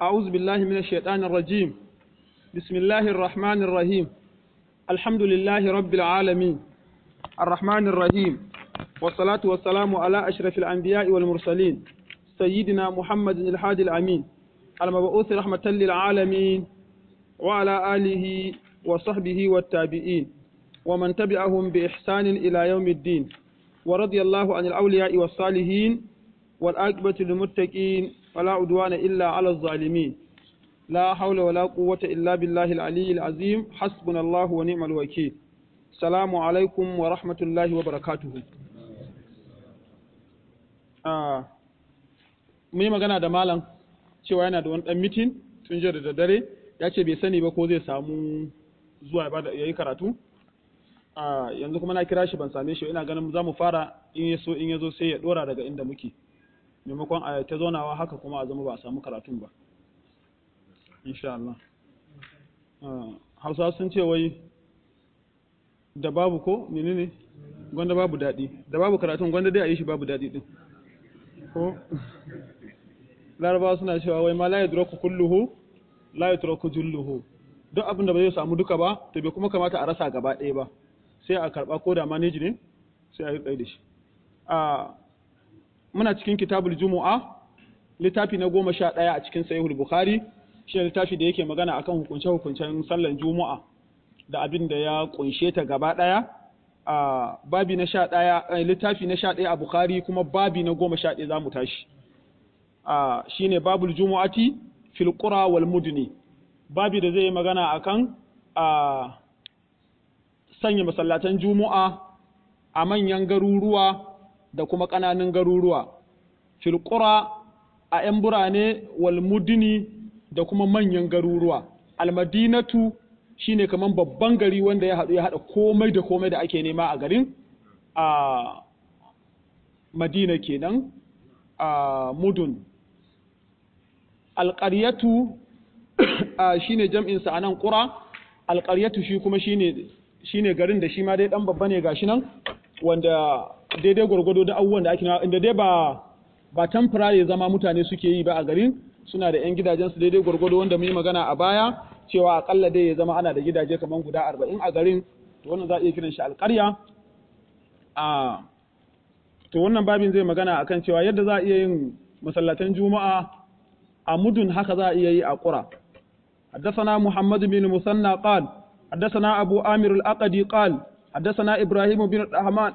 أعوذ بالله من الشيطان الرجيم بسم الله الرحمن الرحيم الحمد لله رب العالمين الرحمن الرحيم والصلاة والسلام على أشرف الأنبياء والمرسلين سيدنا محمد الحادي الأمين المبعوث رحمة للعالمين وعلى آله وصحبه والتابعين ومن تبعهم بإحسان إلى يوم الدين ورضي الله عن الأولياء والصالحين والعاقبة للمتقين ولا عدوان إلا على الظالمين لا حول ولا قوة إلا بالله العلي العظيم حسبنا الله ونعم الوكيل السلام عليكم ورحمة الله وبركاته آه. mun yi magana da malam cewa yana da wani ɗan mitin tun jiya da daddare ya ce bai sani ba ko zai samu zuwa ya yi karatu yanzu kuma na kira shi ban same shi ina ganin za mu fara in ya so in ya zo sai ya ɗora daga inda muke maimakon a ta zaunawa haka kuma a zama ba a samu karatun ba insha Allah hausa sun ce wai da babu ko menene gwanda babu daɗi da babu karatun gwanda dai a yi shi babu daɗi ɗin ko larabawa suna cewa wai ma la yadraku kulluhu la yadraku julluhu duk abin da ba zai samu duka ba to bai kuma kamata a rasa gaba ɗaya ba sai a karɓa ko da manage ne sai a yi da shi a muna cikin kitabul jumu'a littafi na goma sha ɗaya a cikin sahihul bukhari shi littafi da yake magana akan hukunce hukuncen sallan juma'a da abin da ya kunshe ta gaba ɗaya a babi na sha ɗaya littafi na sha ɗaya a bukhari kuma babi na goma sha ɗaya za mu tashi a shine babul jumu'ati fil qura wal mudni babi da zai magana akan a sanya masallatan juma'a a manyan garuruwa da kuma ƙananan garuruwa fil qura a 'yan birane wal mudni da kuma manyan garuruwa almadinatu shine kaman babban gari wanda ya haɗu ya haɗa komai da komai da ake nema a garin a madina kenan a mudun alƙaryatu shi ne jam'insa a nan ƙura alƙaryatu shi kuma shi ne garin da shi ma dai ɗan babba ne gashi nan wanda daidai gwargwado da abubuwan da ake inda dai ba ba tamfurare zama mutane suke yi ba a garin suna da 'yan gidajensu daidai gwargwado wanda mun yi magana a baya cewa akalla dai ya zama ana da gidaje kamar guda arba'in a garin to wannan za a iya kiran shi alƙarya a to wannan babin zai magana akan cewa yadda za a iya yin masallatan juma'a a mudun haka za a iya yi a ƙura حدثنا محمد بن مثنى قال حدثنا أبو آمر الأقدي قال حدثنا إبراهيم بن الرحمن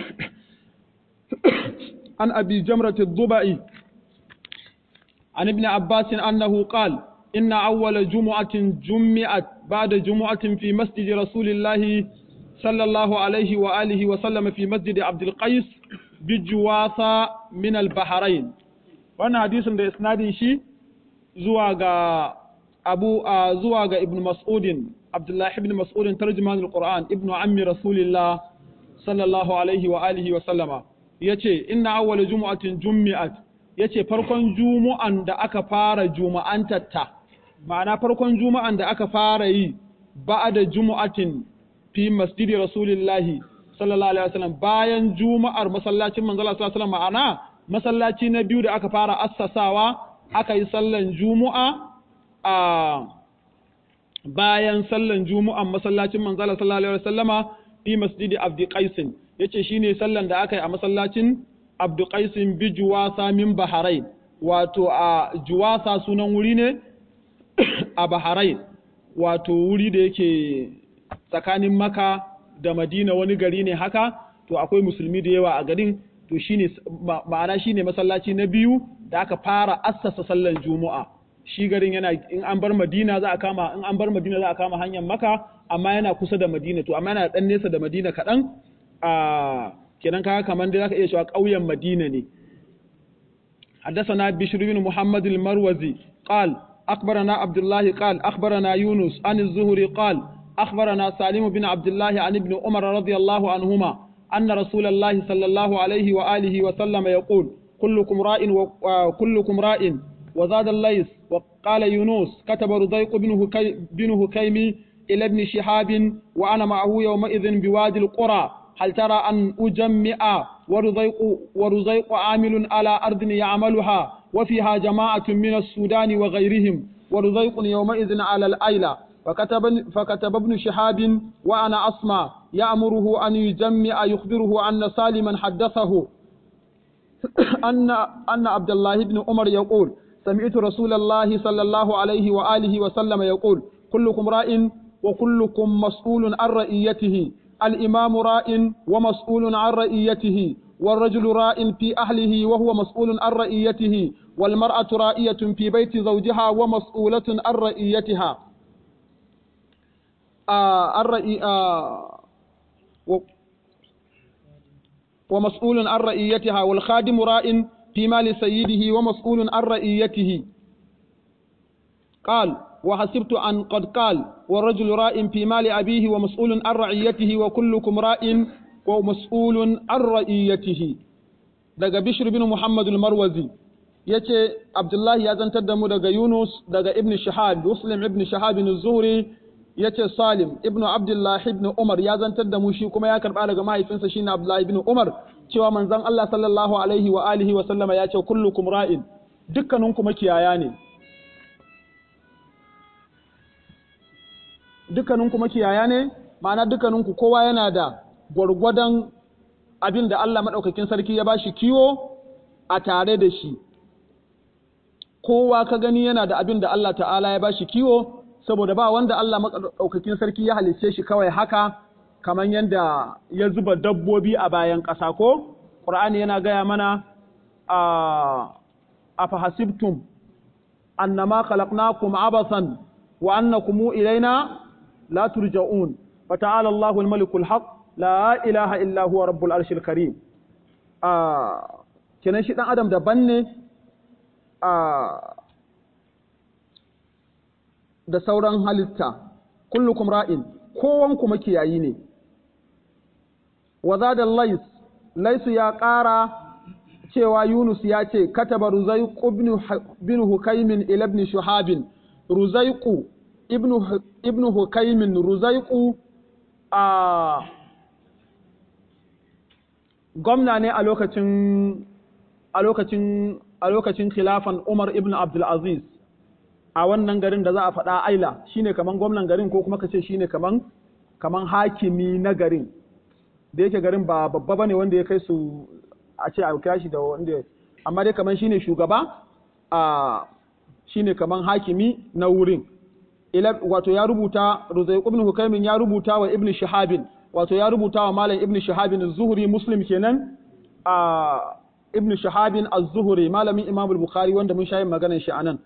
عن أبي جمرة الضبعي عن ابن عباس أنه قال إن أول جمعة جمعت بعد جمعة في مسجد رسول الله صلى الله عليه وآله وسلم في مسجد عبد القيس بجواثة من البحرين وانا حديث ده اسنادin shi zuwa ga Abu zuwa ga Ibn Mas'udin Abdullah ibn Mas'udin tarjuman al-Qur'an ibn ammi Rasulillah sallallahu alaihi wa alihi wa sallama yace inna awwal jumu'atin jummi'at yace farkon jumu'an da aka fara juma'antatta ma'ana farkon juma'an da aka fara yi ba'da jumu'atin fi masjidi Rasulillahi sallallahu alaihi wasallam bayan juma'ar masallacin manzo sallallahu alaihi wasallam ma'ana masallaci na biyu da aka fara assasawa aka yi sallan juma'a a bayan sallan juma'an masallacin manzo sallallahu alaihi wasallama fi masjidi Abdi Qais yace shine sallan da aka yi a masallacin Abdi Qais bi Juwasa min Bahrain wato a Juwasa sunan wuri ne a Bahrain wato wuri da yake tsakanin Makka da Madina wani gari ne haka to akwai musulmi da yawa a garin to shine ma'ana shine masallaci na biyu da aka fara assasa sallan juma'a shi garin yana in an bar madina za a kama in an bar madina za a kama hanyar maka amma yana kusa da madina to amma yana dan nesa da madina kaɗan a kenan kaga kamar dai zaka iya cewa ƙauyen madina ne حدثنا بشر بن محمد المروزي قال أخبرنا عبد الله قال أخبرنا يونس عن الزهري قال أخبرنا سالم بن عبد الله عن ابن عمر رضي الله عنهما أن رسول الله صلى الله عليه وآله وسلم يقول كلكم راء وكلكم راء وزاد الليث وقال يونس كتب رضيق بن هكيم إلى ابن شهاب وأنا معه يومئذ بوادي القرى هل ترى أن أجمع ورزيق, ورزيق عامل على أرض يعملها وفيها جماعة من السودان وغيرهم ورزيق يومئذ على الأيلة فكتب, فكتب ابن شهاب وأنا أسمع يأمره أن يجمع يخبره أن سالما حدثه أن أن عبد الله بن عمر يقول سمعت رسول الله صلى الله عليه وآله وسلم يقول كلكم راء وكلكم مسؤول عن رئيته الإمام راء ومسؤول عن رئيته والرجل راء في أهله وهو مسؤول عن رئيته والمرأة رائية في بيت زوجها ومسؤولة عن رئيتها آه الرئي آه و ومسؤول عن رئيتها والخادم راء في مال سيده ومسؤول عن رئيته قال وحسبت أن قد قال والرجل راء في مال أبيه ومسؤول عن رعيته وكلكم راء ومسؤول عن رعيته daga Bishr bin Muhammad al-Marwazi yace Abdullahi ya zantar da mu daga Yunus daga Ibn Shahab Muslim ibn Shahab az-Zuhri yace Salim ibn Abdullah ibn Umar ya zantar da mu shi kuma ya karba daga mahaifinsa shine Abdullah ibn Umar cewa manzon Allah sallallahu alaihi wa alihi wa sallama yace kullukum ra'in dukkaninku makiyaya ne dukkaninku makiyaya ne ma'ana dukkaninku kowa yana da gwargwadon abin da Allah maɗaukakin sarki ya bashi kiwo a tare da shi kowa ka gani yana da abin da Allah ta'ala ya bashi kiwo saboda ba wanda Allah maɗaukakin sarki ya halicce shi kawai haka kamar yadda ya zuba dabbobi a bayan ƙasa ko ƙur'ani yana gaya mana a fahasibtum annama khalaqnakum abasan wa annakum ilaina لا ترجعون فتعالى الله الملك الحق لا إله إلا هو رب العرش الكريم kenan shi ɗan adam daban ne da sauran halitta kullukum ra'in kowanku makiyayi ne wa zada lais laisu ya ƙara cewa yunus ya ce kataba ruzaiqu bin hukaimin ila ibn shuhabin ruzaiqu ibnu hukaimin ruzaiku a gwamna ne a lokacin a lokacin a lokacin khilafan Umar ibn Abdul Aziz a wannan garin da za a faɗa Aila shine kaman gwamnan garin ko kuma kace shine kaman kaman hakimi na garin da yake garin ba babba bane wanda ya kai su a ce a kira shi da wanda amma dai kaman shine shugaba a shine kaman hakimi na wurin wato ya rubuta Ruzaiq ibn Hukaymin ya rubuta wa Ibn Shahabin wato ya rubuta wa Malam Ibn Shahabin az-Zuhri Muslim kenan a Ibn Shahabin az-Zuhri malamin Imam al-Bukhari wanda mun shayin maganar shi anan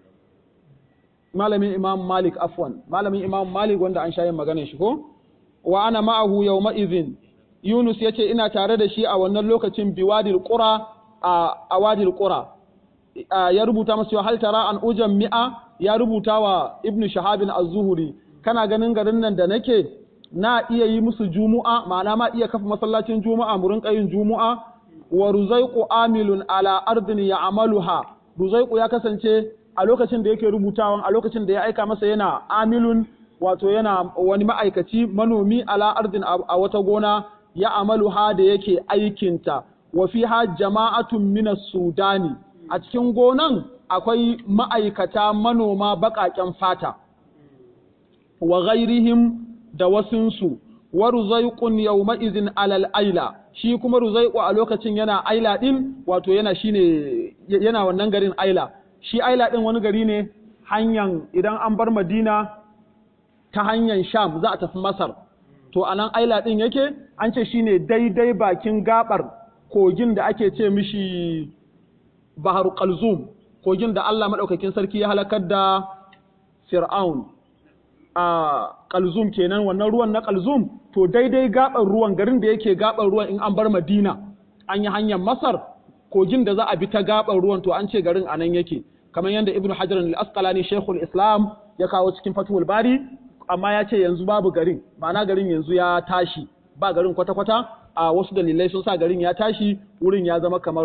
malamin Imam Malik afwan malamin Imam Malik wanda an shayin maganar shi ko wa ana ma'ahu yawma idhin Yunus yace ina tare da shi a wannan lokacin biwadil qura a awadil qura ya rubuta masa hal tara an ujan mi'a ya rubuta wa ibnu shahabin az-zuhri kana ganin garin nan da nake na iya yi musu jumu'a ma'ana ma iya kafa masallacin juma'a mu rinka yin jumu'a wa ruzaiqu amilun ala ardin ya'maluha ruzaiqu ya kasance a lokacin da yake rubutawan a lokacin da ya aika masa yana amilun wato yana wani ma'aikaci manomi ala ardin a wata gona ya amaluha da yake aikinta wa fiha jama'atun minas sudani a cikin gonan akwai ma'aikata manoma baƙaƙen fata wa ghairihim da wasunsu wa ruzaiqun yawma izin alal aila shi kuma ruzaiqu a lokacin yana aila din wato yana shine yana wannan garin aila shi aila din wani gari ne hanyan idan an bar madina ta hanyar sham za a tafi masar to anan aila din yake an ce shine daidai bakin gabar kogin da ake ce mishi bahar qalzum kogin da Allah madaukakin sarki ya halakar da fir'aun a qalzum kenan wannan ruwan na qalzum to daidai gabar ruwan garin da yake gabar ruwan in an bar madina an yi hanyar masar kogin da za a bi ta gabar ruwan to an ce garin anan yake kamar yadda ibnu hajar al-asqalani shaykhul islam ya kawo cikin fatul bari amma ya ce yanzu babu garin ma'ana garin yanzu ya tashi ba garin kwata-kwata a wasu dalilai sun sa garin ya tashi wurin ya zama kamar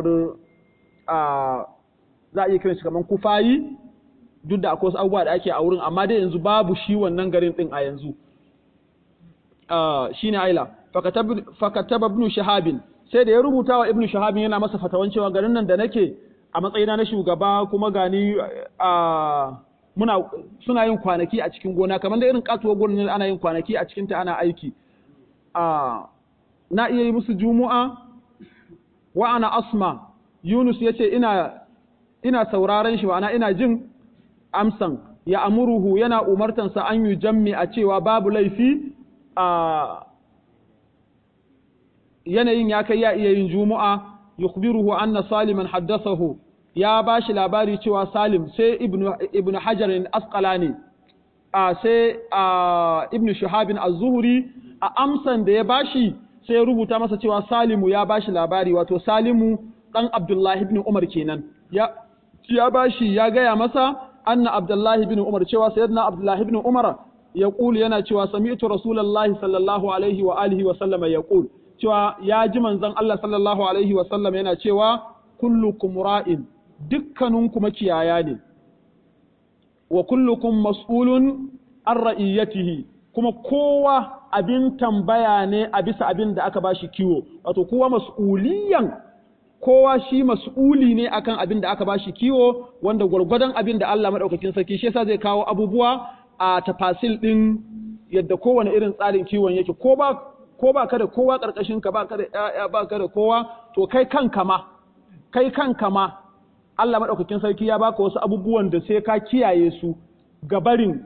za a iya kiran shi kamar kufayi duk da akwai wasu abubuwa da ake a wurin amma dai yanzu babu shi wannan garin din a yanzu shine aila fakataba ibn shahabin sai da ya rubuta wa ibn shahabin yana masa fatawan cewa garin nan da nake a matsayina na shugaba kuma gani a muna suna yin kwanaki a cikin gona kamar da irin katuwar gonar ana yin kwanaki a cikinta ana aiki a na iya yi musu jumu'a wa ana asma yunus ya ce ina ina sauraron shi ma'ana ina jin amsan ya amuruhu yana umartansa an yi jammi a cewa babu laifi a yanayin ya kai ya iya yin jumu'a yukhbiruhu anna saliman haddathahu ya bashi labari cewa salim sai ibnu ibnu hajar asqalani a sai a ibnu shahabin az-zuhri a amsan da ya bashi sai ya rubuta masa cewa salimu ya bashi labari wato salimu dan abdullahi ibn umar kenan ya ya bashi ya gaya masa anna abdullahi ibn umar cewa sayyidina abdullahi ibn umar yaqul yana cewa sami'tu rasulullahi sallallahu alaihi wa alihi wa sallama yaqul cewa ya ji manzon Allah sallallahu alaihi wa sallam yana cewa kullukum ra'in dukkaninku makiyaya ne wa kullukum mas'ulun an ra'iyatihi kuma kowa abin tambaya ne a bisa abin da aka bashi kiwo wato kowa mas'uliyan kowa shi mas'uli ne akan abin da aka bashi kiwo wanda gwargwadon abin da Allah madaukakin sarki shi yasa zai kawo abubuwa a tafasil din yadda kowane irin tsarin kiwon yake ko ba ko ba ka da kowa karkashin ka ba ka da ƴaƴa ba ka da kowa to kai kanka ma kai kanka ma Allah madaukakin sarki ya baka wasu abubuwan da sai ka kiyaye su ga barin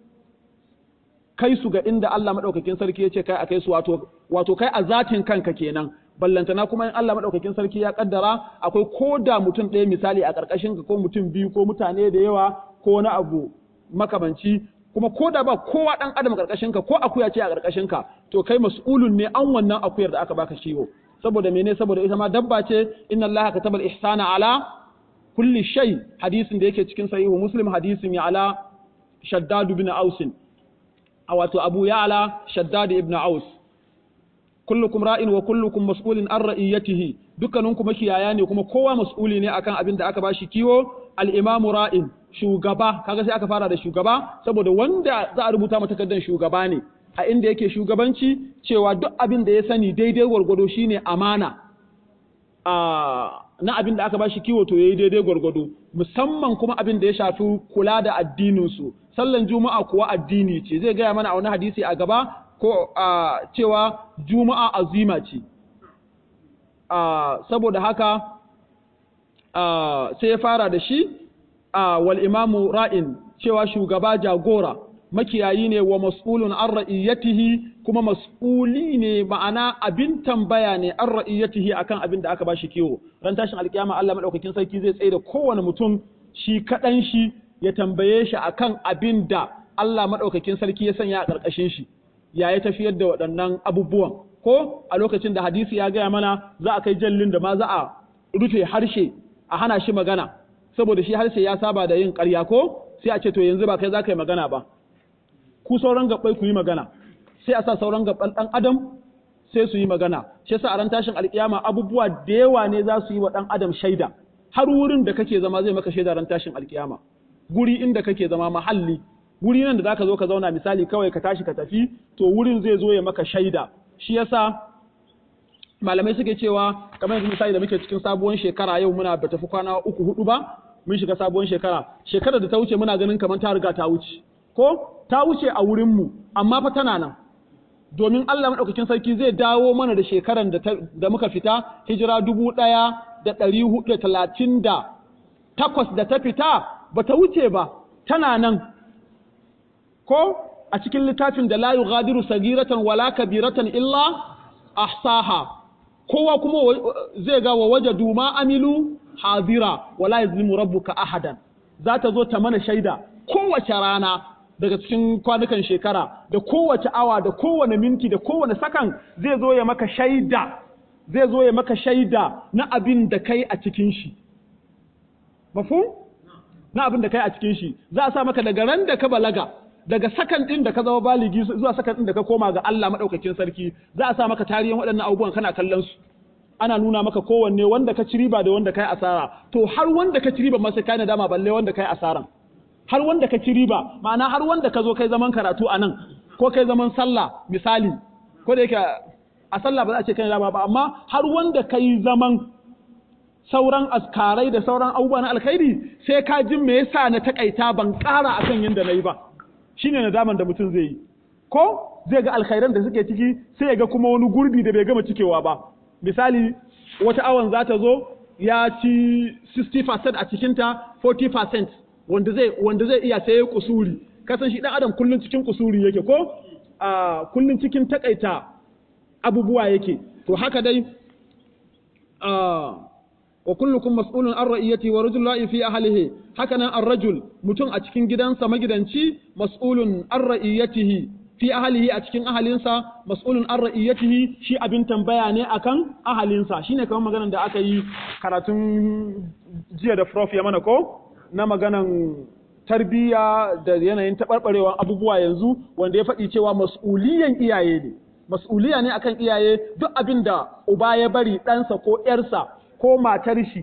kai su ga inda Allah madaukakin sarki ya ce kai a kai su wato wato kai a zatin kanka kenan ballantana kuma in Allah madaukakin sarki ya kaddara akwai ko da mutum ɗaya misali a ƙarƙashin ka ko mutum biyu ko mutane da yawa ko wani abu makamanci kuma ko da ba kowa ɗan adam ƙarƙashin ka ko akuya ce a ƙarƙashin ka to kai mas'ulun ne an wannan akuyar da aka baka ciwo saboda mene saboda ita ma dabba ce inna Allah katabal ihsana ala kulli shay hadisin da yake cikin sahihu muslim hadisin ya ala shaddad ibn aus a wato abu ya ala shaddad ibn aus kullukum ra'in wa kullukum mas'ulin an ra'iyatihi dukkaninku makiyaya ne kuma kowa mas'uli ne akan abin da aka bashi kiwo al-imamu ra'in shugaba kaga sai aka fara da shugaba saboda wanda za a rubuta mata takardar shugaba ne a inda yake shugabanci cewa duk abin da ya sani daidai gwargwado shine amana a na abin da aka bashi kiwo to yayi daidai gwargwado musamman kuma abin da ya shafi kula da addinin su sallan juma'a kuwa addini ce zai gaya mana a wani hadisi a gaba ko a cewa juma'a azima ce saboda haka sai ya fara da shi wal imamu ra'in cewa shugaba jagora makiyayi ne wa mas'ulun an ra'iyatihi kuma mas'uli ne ma'ana abin tambaya ne an ra'iyatihi akan abin da aka ba shi kiwo ran tashin alkiyama Allah madaukakin sarki zai tsaye da kowane mutum shi kaɗan shi ya tambaye shi akan abin da Allah madaukakin sarki ya sanya a ƙarƙashin shi ya ya tafiyar da waɗannan abubuwan ko a lokacin da hadisi ya gaya mana za a kai jallin da ma za a rufe harshe a hana shi magana saboda shi harshe ya saba da yin ƙarya ko sai a ce to yanzu ba kai za ka yi magana ba ku sauran gabbai ku yi magana sai a sa sauran gabban ɗan adam sai su yi magana shi yasa a ran tashin alƙiyama abubuwa da yawa ne za su yi wa ɗan adam shaida har wurin da kake zama zai maka shaida ran tashin alƙiyama guri inda kake zama mahalli guri nan da zaka zo ka zauna misali kawai ka tashi ka tafi to wurin zai zo ya maka shaida shi yasa malamai suke cewa kamar yanzu misali da muke cikin sabuwar shekara yau muna ba tafi kwana uku hudu ba mun shiga sabuwar shekara shekarar da ta wuce muna ganin kamar ta riga ta wuce ko ta wuce a wurin mu amma fa tana nan domin Allah madaukakin sarki zai dawo mana da shekaran da, da muka fita hijira dubu ɗaya da ɗari hudu da talatin da takwas da ta fita ba ta wuce ba tana nan ko a cikin littafin da la yughadiru sagiratan wala kabiratan illa ahsaha kowa kuma zai ga wa wajadu ma amilu hadira wala yazlimu rabbuka ahadan za ta zo ta mana shaida kowace rana daga cikin kwanukan shekara da kowace awa da kowane minti da kowane sakan zai zo ya maka shaida zai zo ya maka shaida na abin da kai a cikin shi mafhum na abin da kai a cikin shi za a sa maka daga ran da ka balaga daga sakan din da ka zama baligi zuwa sakan din da ka koma ga Allah madaukakin sarki za a sa maka tarihin waɗannan abubuwan kana kallon su ana nuna maka kowanne wanda ka ci riba da wanda kai asara to har wanda ka ci riba ma sai kai nadama balle wanda kai asaran har wanda ka ci riba ma'ana har wanda ka zo kai zaman karatu a nan ko kai zaman sallah misali ko da yake a sallah ba za a ce kan dama ba amma har wanda kai zaman sauran askarai da sauran abubuwa na alkhairi sai ka jin me yasa na takaita ban ƙara akan yanda nayi ba shine nadaman da mutum zai yi ko zai ga alkhairan da suke ciki sai ya ga kuma wani gurbi da bai gama cikewa ba misali wata awan za ta zo ya ci 60% a cikinta 40% wanda zai wanda zai iya sai kusuri kasan shi dan adam kullun cikin kusuri yake ko a kullun cikin takaita abubuwa yake to haka dai a wa kullukum mas'ulun an ra'iyati wa rajulun fi ahlihi haka nan ar-rajul mutum a cikin gidansa magidanci mas'ulun an ra'iyatihi fi ahlihi a cikin ahalinsa mas'ulun an ra'iyatihi shi abin tambaya ne akan ahalinsa shine kamar maganar da aka yi karatun jiya da prof ya mana ko na maganan tarbiyya da yanayin taɓarɓarewar abubuwa yanzu wanda ya faɗi cewa mas'uliyan iyaye ne mas'uliya ne akan iyaye duk abin da uba ya bari ɗansa ko ‘yarsa ko matar shi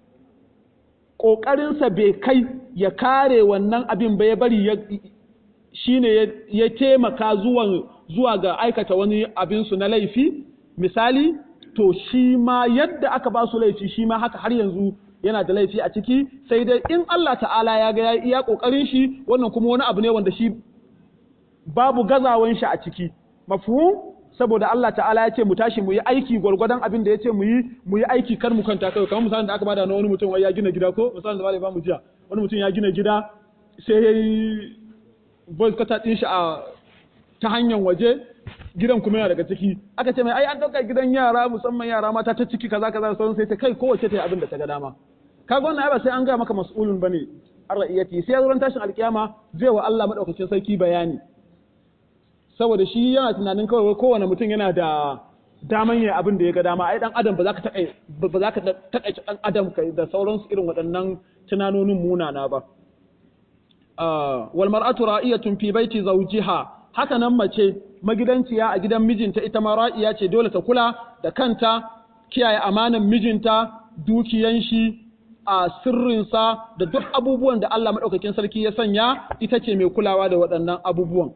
ƙoƙarinsa bai kai ya kare wannan abin ba ya bari shi ne ya taimaka zuwa ga aikata wani abinsu na laifi misali to shi ma yadda aka ba su laifi shi ma haka har yanzu yana da laifi a ciki sai dai in Allah ta'ala ya ga ya iya ƙoƙarin shi wannan kuma wani abu ne wanda shi babu gazawan shi a ciki mafhum saboda Allah ta'ala ya ce mu tashi mu yi aiki gwargwadon abin da ya ce mu yi mu yi aiki kar mu kanta kai kamar misalin da aka bada na wani mutum wai ya gina gida ko misalin da malai ba mu jiya wani mutum ya gina gida sai ya yi voice cutter din shi a ta hanyar waje gidan kuma yana daga ciki aka ce mai ai an dauka gidan yara musamman yara mata ta ciki kaza kaza da sauran sai ta kai kowace ta yi abin da ta ga dama kaga wannan ai ba sai an ga maka mas'ulun bane an ra'iyati sai zuwan tashin alkiyama zai wa Allah madaukakin sarki bayani saboda shi yana tunanin kawai kowane mutum yana da daman yin abin da ya ga dama ai dan adam ba za ka taƙai ba za ka taƙaice dan adam kai da sauransu irin waɗannan tunanonin munana ba wal mar'atu ra'iyatun fi baiti zawjiha haka nan mace magidanciya a gidan mijinta ita ma ra'iya ce dole ta kula da kanta kiyaye amanan mijinta dukiyan shi a sirrinsa da duk abubuwan da Allah madaukakin sarki ya sanya ita ce mai kulawa da waɗannan abubuwan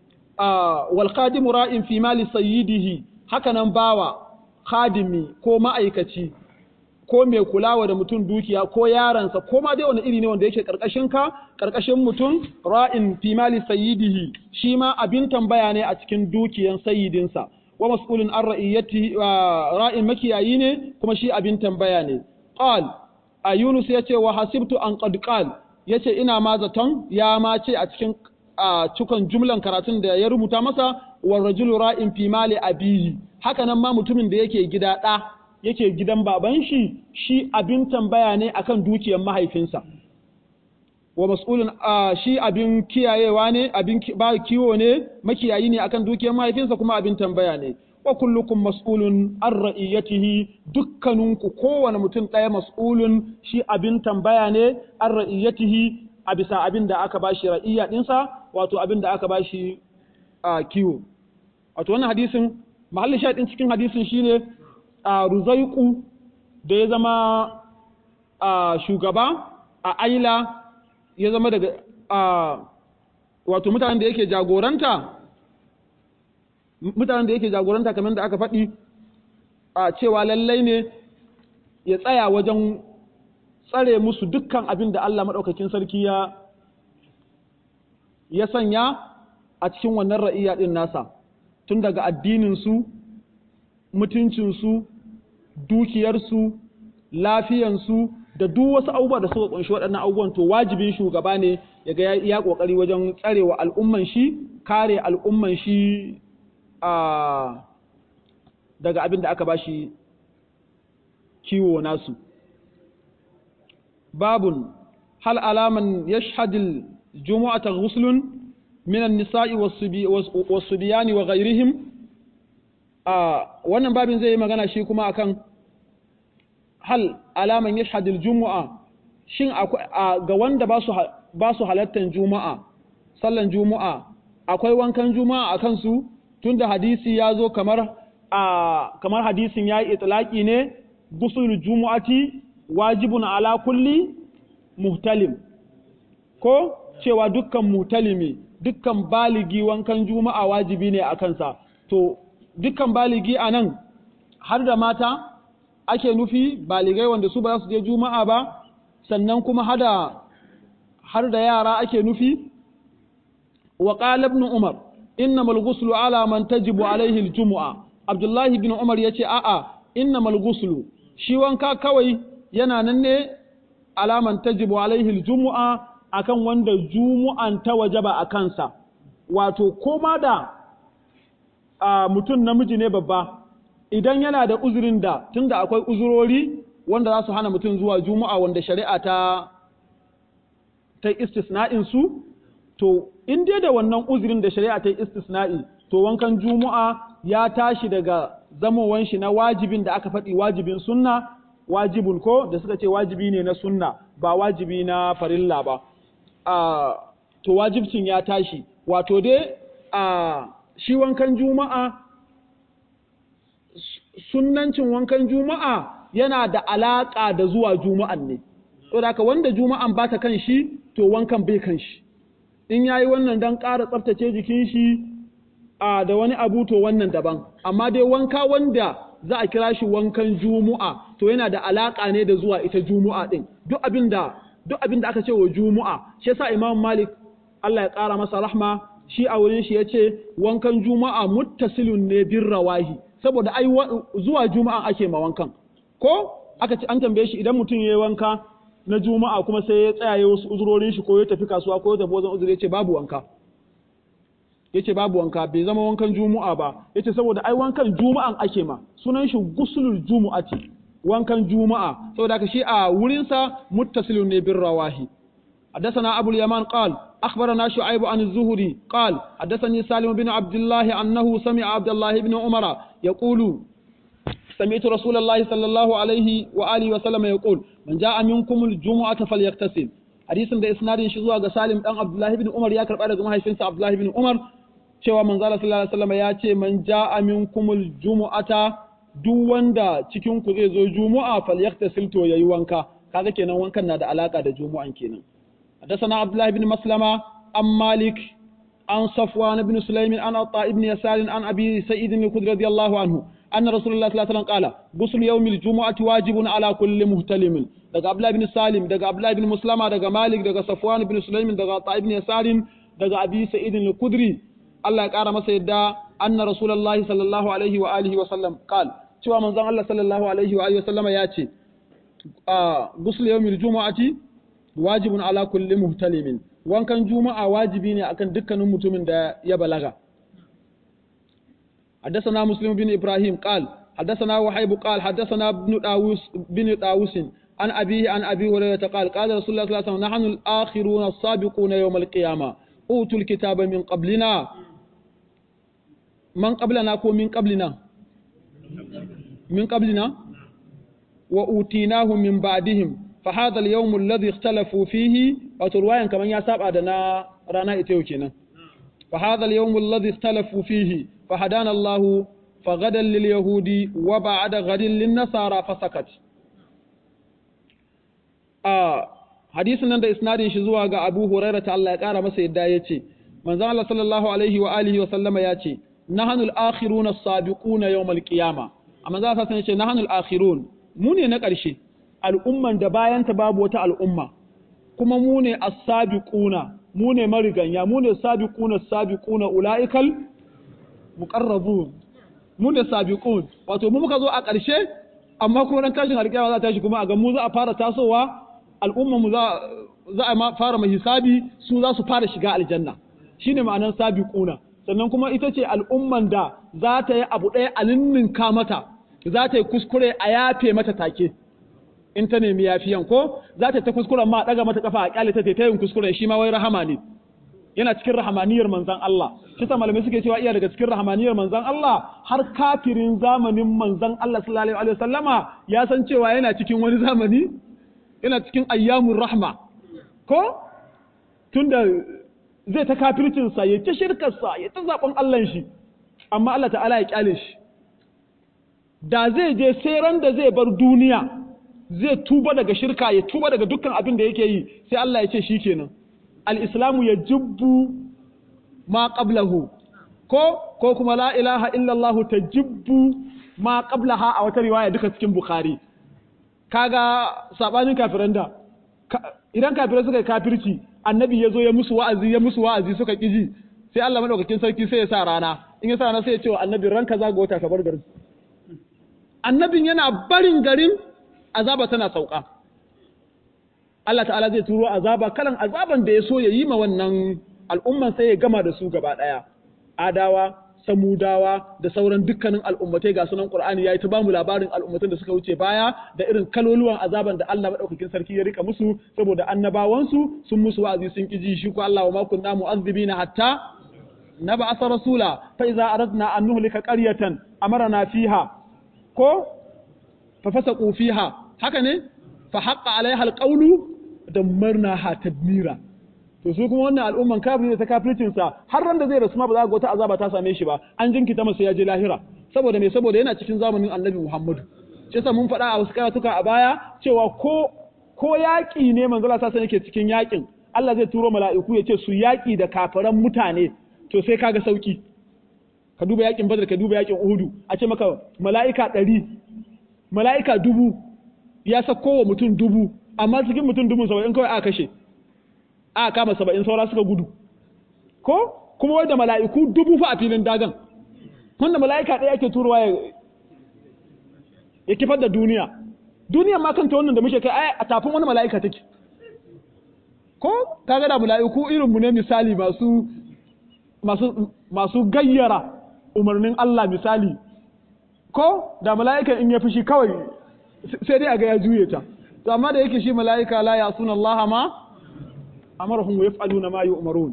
wal khadimu ra'in fi mali sayyidihi haka nan bawa khadimi ko ma'aikaci ko mai kulawa da mutum dukiya ko yaransa ko ma dai wani iri ne wanda yake karkashin ka karkashin mutum ra'in fi mali sayyidihi shi ma abin tambaya ne a cikin dukiyan sayyidinsa wa mas'ulun an ra'iyati ra'in makiyayi ne kuma shi abin tambaya ne qal a Yunus yace wa hasibtu an qad qal yace ina ma zaton ya ma ce a cikin a cikon jumlan karatun da ya rubuta masa war rajulu ra'in fi mali abihi haka nan ma mutumin da yake gida ɗa yake gidan baban shi shi abin tambaya ne akan dukiyar mahaifinsa wa mas'ulun shi abin kiyayewa ne abin ba kiwo ne makiyayi ne akan dukiyar mahaifinsa kuma abin tambaya ne wa kullukum mas'ulun an ra'iyatihi dukkaninku kowane mutum ɗaya mas'ulun shi abin tambaya ne an ra'iyatihi a bisa abin da aka bashi ra'iyya ɗinsa wato abin da aka bashi a kiwo wato wannan hadisin mahallin shaɗin cikin hadisin shine a ruzaiku da ya zama a shugaba a aila ya zama daga a wato mutanen da yake jagoranta mutanen da yake jagoranta kamar da aka faɗi a cewa lallai ne ya tsaya wajen tsare musu dukkan abin da Allah maɗaukakin sarki ya ya sanya a cikin wannan ra'iya ɗin nasa tun daga addininsu mutuncinsu dukiyarsu lafiyansu da duk wasu abubuwa da suka kunshi waɗannan abubuwan to wajibin shugaba ne ya ga ya ƙoƙari wajen tsarewa al'umman shi kare al'umman shi a daga abin da aka bashi kiwo nasu babun hal alaman yashhadil jumu'ata ghuslun min an-nisa'i was-subiyani wa ghayrihim a wannan babin zai yi magana shi kuma akan hal alaman yashhadil jumu'a shin ga wanda ba su ba su halattan juma'a sallan juma'a akwai wankan juma'a akan su tunda hadisi ya zo kamar a kamar hadisin ya yi itlaki ne gusul jumu'ati wajibun ala kulli muhtalim ko cewa dukkan muhtalimi dukkan baligi wankan juma'a wajibi ne a kansa to dukkan baligi a nan har da mata ake nufi baligai wanda su ba za su je juma'a ba sannan kuma hada har da yara ake nufi wa qala ibn umar innamal ghuslu ala man tajibu alaihi aljum'a abdullahi ibn umar yace a'a innamal ghuslu shi wanka kawai yana nan ne alaman tajibu alaihi aljum'a akan wanda jumu'an ta wajaba a kansa wato koma da mutum namiji ne babba idan yana da uzurin da tunda akwai uzurori wanda za su hana mutum zuwa juma'a wanda shari'a ta ta istisna'in su to in dai da wannan uzurin da shari'a ta istisna'i to wankan juma'a ya tashi daga zamowan shi na wajibin da aka faɗi wajibin sunna wajibun ko da suka ce wajibi ne na sunna ba wajibi na farilla ba a to wajibcin ya tashi wato dai a shi wankan juma'a sunnancin wankan juma'a yana da alaƙa da zuwa juma'an ne saboda haka wanda juma'an ba ta kan shi to wankan bai kan shi in yayi wannan dan ƙara tsaftace jikin shi a da wani abu to wannan daban amma dai wanka wanda za a kira shi wankan juma'a to yana da alaƙa ne da zuwa ita juma'a din duk abinda duk abinda aka ce wa juma'a shi yasa imam malik Allah ya ƙara masa rahma shi a wurin shi yace wankan juma'a muttasilun ne bin rawahi saboda ai zuwa juma'a ake ma wankan ko aka ce an tambaye shi idan mutum yayi wanka na juma'a kuma sai ya tsaya wasu uzurorin shi ko ya tafi kasuwa ko ya tafi wajen uzuri yace babu wanka yace babu wanka bai zama wankan juma'a ba yace saboda ai wankan juma'an ake ma sunan shi guslul jumu'ati wankan juma'a saboda haka shi a wurin sa muttasilun ne bin rawahi حدثنا أبو اليمان قال أخبرنا شعيب عن الزهري قال حدثني سالم بن عبد الله أنه سمع عبد الله بن عمر يقول سمعت رسول الله صلى الله عليه وآله وسلم يقول من جاء منكم الجمعة فليغتسل حديث da isnadin shi zuwa ga Salim dan Abdullah ibn Umar ya karba daga mahaifinsa Abdullah ibn Umar cewa manzo Allah sallallahu alaihi wasallam ya ce man jaa minkumul jumu'ata duk wanda cikin ku zai zo jumu'a falyaktasil to yayi wanka kaga kenan wankan na da alaka da jumu'an kenan حدثنا عبد الله بن مسلمة عن مالك عن صفوان بن سليم عن عطاء بن يسار عن أبي سعيد الخدري رضي الله عنه أن رسول الله صلى الله عليه وسلم قال غسل يوم الجمعة واجب على كل مهتلم دغ عبد الله بن سالم دغ عبد الله بن مسلمة دغ مالك دغ صفوان بن سليم دغ عطاء بن يسار دغ أبي سعيد الخدري الله يقال masa yadda أن رسول الله صلى الله عليه وآله وسلم قال cewa manzon Allah sallallahu alaihi wa alihi wasallama ya ce a ghusl yawmil jumu'ati wajibun ala kulli muhtalimin wankan juma'a wajibi ne akan dukkanin mutumin da ya balaga حدثنا مسلم بن إبراهيم قال حدثنا وحيب قال حدثنا ابن داووس بن داووس عن أبيه عن أبي هريرة قال قال رسول الله صلى الله عليه وسلم نحن الآخرون السابقون يوم القيامة أوتوا الكتاب من قبلنا من قبلنا كو من قبلنا من قبلنا وأوتيناه من بعدهم فهذا اليوم الذي اختلفوا فيه وتروايا كمان يا سابع دنا رانا إتيو كنا فهذا اليوم الذي اختلفوا فيه فهدانا الله فغدا لليهود وبعد غد للنصارى فسكت آه hadisin nan da isnadin shi zuwa ga Abu Hurairah ta Allah ya kara masa yadda yace manzo Allah sallallahu alaihi wa alihi wa sallama yace nahnu al-akhirun as-sabiquna yawm al-qiyama amma za ta yace nahnu al-akhirun mu ne na ƙarshe al'umman da bayan ta babu wata al'umma kuma mu ne as-sabiquna mu ne mariganya mu ne sabiquna as-sabiquna ulaikal muqarrabun mu ne sabiqun wato mu muka zo a ƙarshe amma kuma ran tashin alƙiyama za ta tashi kuma a ga mu za a fara tasowa al'umma mu za za a fara mai hisabi su za su fara shiga aljanna shine ma'anar sabiquna sannan kuma ita ce al'umman da za ta yi abu ɗaya a ninninka mata za ta yi kuskure a yafe mata take in ta nemi yafiyan ko za ta ta kuskuren ma ɗaga mata kafa a kyale ta ta yin kuskuren shi ma wai rahama ne yana cikin rahamaniyar manzan Allah shi sa malamai suke cewa iya daga cikin rahamaniyar manzan Allah har kafirin zamanin manzan Allah sallallahu alaihi wasallama ya san cewa yana cikin wani zamani yana cikin ayyamun rahma ko tunda zai ta kafircinsa ya ta shirkarsa ya ta zaɓen Allah shi amma Allah ta'ala ya kyale shi da zai je sai ran da zai bar duniya zai tuba daga shirka ya tuba daga dukkan abin da yake yi sai Allah ya ce shi kenan al-islamu ya jubbu ma qablahu ko ko kuma la ilaha illallah tajibbu ma qablaha a wata riwaya duka cikin bukhari kaga sabanin kafiran da idan kafirai suka yi kafirci annabi ya zo ya musu wa'azi ya musu wa'azi suka ƙiji sai Allah madaukakin sarki sai ya sa rana in ya sa rana sai ya ce wa annabi ranka za ga wata ka bar garin annabin yana barin garin azaba tana sauka Allah ta'ala zai turo azaba kalan azaban da ya so ya yi ma wannan al'umman sai ya gama da su gaba ɗaya adawa samudawa da sauran dukkanin al'ummatai ga sunan Qur'ani yayi ta ba mu labarin al'ummatan da suka wuce baya da irin kaloluwan azaban da Allah madaukakin sarki ya rika musu saboda annabawansu sun musu wa'azi sun kiji shi ko Allah wa ma kunna mu'azzibina hatta nab'atha rasula fa idza aradna an nuhlika qaryatan amarna fiha ko fa fasaqu fiha haka ne fa haqqa alaiha alqawlu dammarnaha tadmira to su kuma wannan al'umman kafiri ta kafircin sa har ran da zai rasu ma ba za ga wata azaba ta same shi ba an jinkita masa ya je lahira saboda me saboda yana cikin zamanin Annabi Muhammadu shi yasa mun faɗa a wasu karatuka a baya cewa ko ko yaƙi ne manzo Allah sallallahu yake cikin yaƙin Allah zai turo mala'iku ya ce su yaƙi da kafiran mutane to sai kaga sauki ka duba yaƙin Badr ka duba yaƙin Uhudu a ce maka mala'ika ɗari mala'ika dubu ya sako wa mutum dubu amma cikin mutum dubu saba'in kawai aka kashe aka kama saba'in saura suka gudu ko kuma wai da mala'iku dubu fa a filin dagan wanda mala'ika ɗaya ake turowa ya ya kifar da duniya duniya ma kanta wannan da muke kai a tafin wani mala'ika take ko kaga da mala'iku irin mu ne misali masu masu masu gayyara umarnin Allah misali ko da mala'ika in ya fushi kawai sai dai a ga ya juye ta to amma da yake shi mala'ika la ya suna Allah ma amarahum wa yaf'aluna ma yu'marun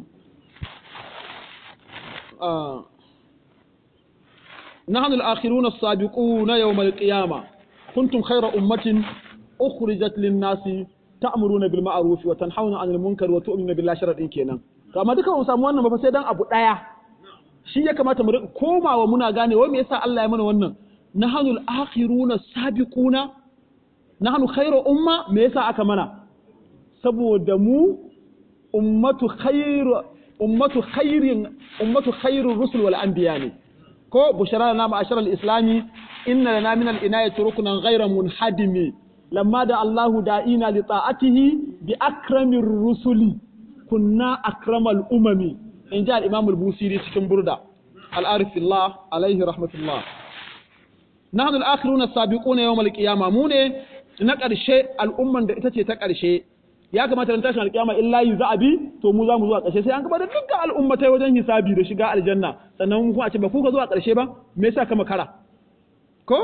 نحن الآخرون السابقون يوم القيامة كنتم خير أمة أخرجت للناس تأمرون بالمعروف وتنحون عن المنكر وتؤمنون بالله شرط kenan to amma duka mu samu wannan ba sai dan abu daya shi ya kamata mu komawa muna gane wai me yasa Allah ya mana wannan nahnu al-akhiruna sabiquna nahnu khairu umma me yasa aka mana saboda mu ummatu khairu ummatu khairin ummatu khairur rusul wal anbiya ne ko bushara na ma'ashar al-islami inna lana min al-inayati ruknan ghayra munhadimi lamma da Allahu da'ina li ta'atihi bi akramir rusuli kunna akramal umami in ji al-imam al-busiri cikin burda al-arif fillah alaihi rahmatullah nahnu al-akhiruna as-sabiquna yawm al-qiyama mu ne na ƙarshe al'umman da ita ce ta ƙarshe ya kamata ran tashin alƙiyama illa yi za'abi to mu za mu zuwa ƙarshe sai an gaba da dukkan al'ummatai wajen hisabi da shiga aljanna sannan mu kuma a ce ba ku ka zuwa ƙarshe ba me yasa ka makara ko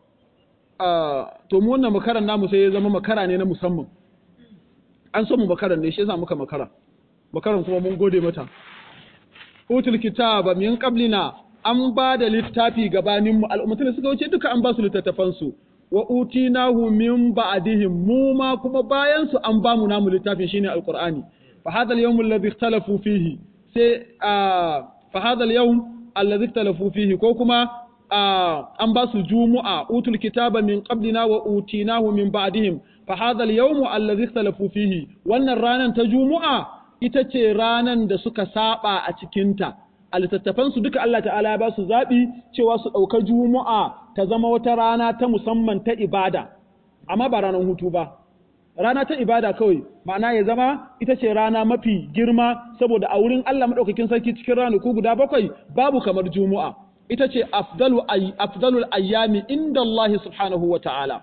to mu wannan makaran namu sai ya zama makara ne na musamman an so mu makaran ne shi yasa muka makara makaran kuma mun gode mata utul kitaba min qablina an ba da littafi gabanin mu al'ummatai suka wuce duka an ba su littattafan su wa utinahu min ba'dihim mu ma kuma bayan su an ba mu namu littafin shine alqur'ani fa hadha al-yawm alladhi ikhtalafu fihi sai fa hadha al-yawm alladhi ikhtalafu fihi ko kuma an ba su jumu'a utul kitaba min qablina wa utinahu min ba'dihim fa hadha al-yawm alladhi ikhtalafu fihi wannan ranan ta jumu'a ita ce ranan da suka saba a cikinta a littattafansu duka Allah ta'ala ya ba su zaɓi cewa su ɗauka juma'a ta zama wata rana ta musamman ta ibada amma ba ranar hutu ba rana ta ibada kawai ma'ana ya zama ita ce rana mafi girma saboda a wurin Allah maɗaukakin sarki cikin ranaku guda bakwai babu kamar juma'a ita ce afdalu afdalul ayyami inda Allah subhanahu wa ta'ala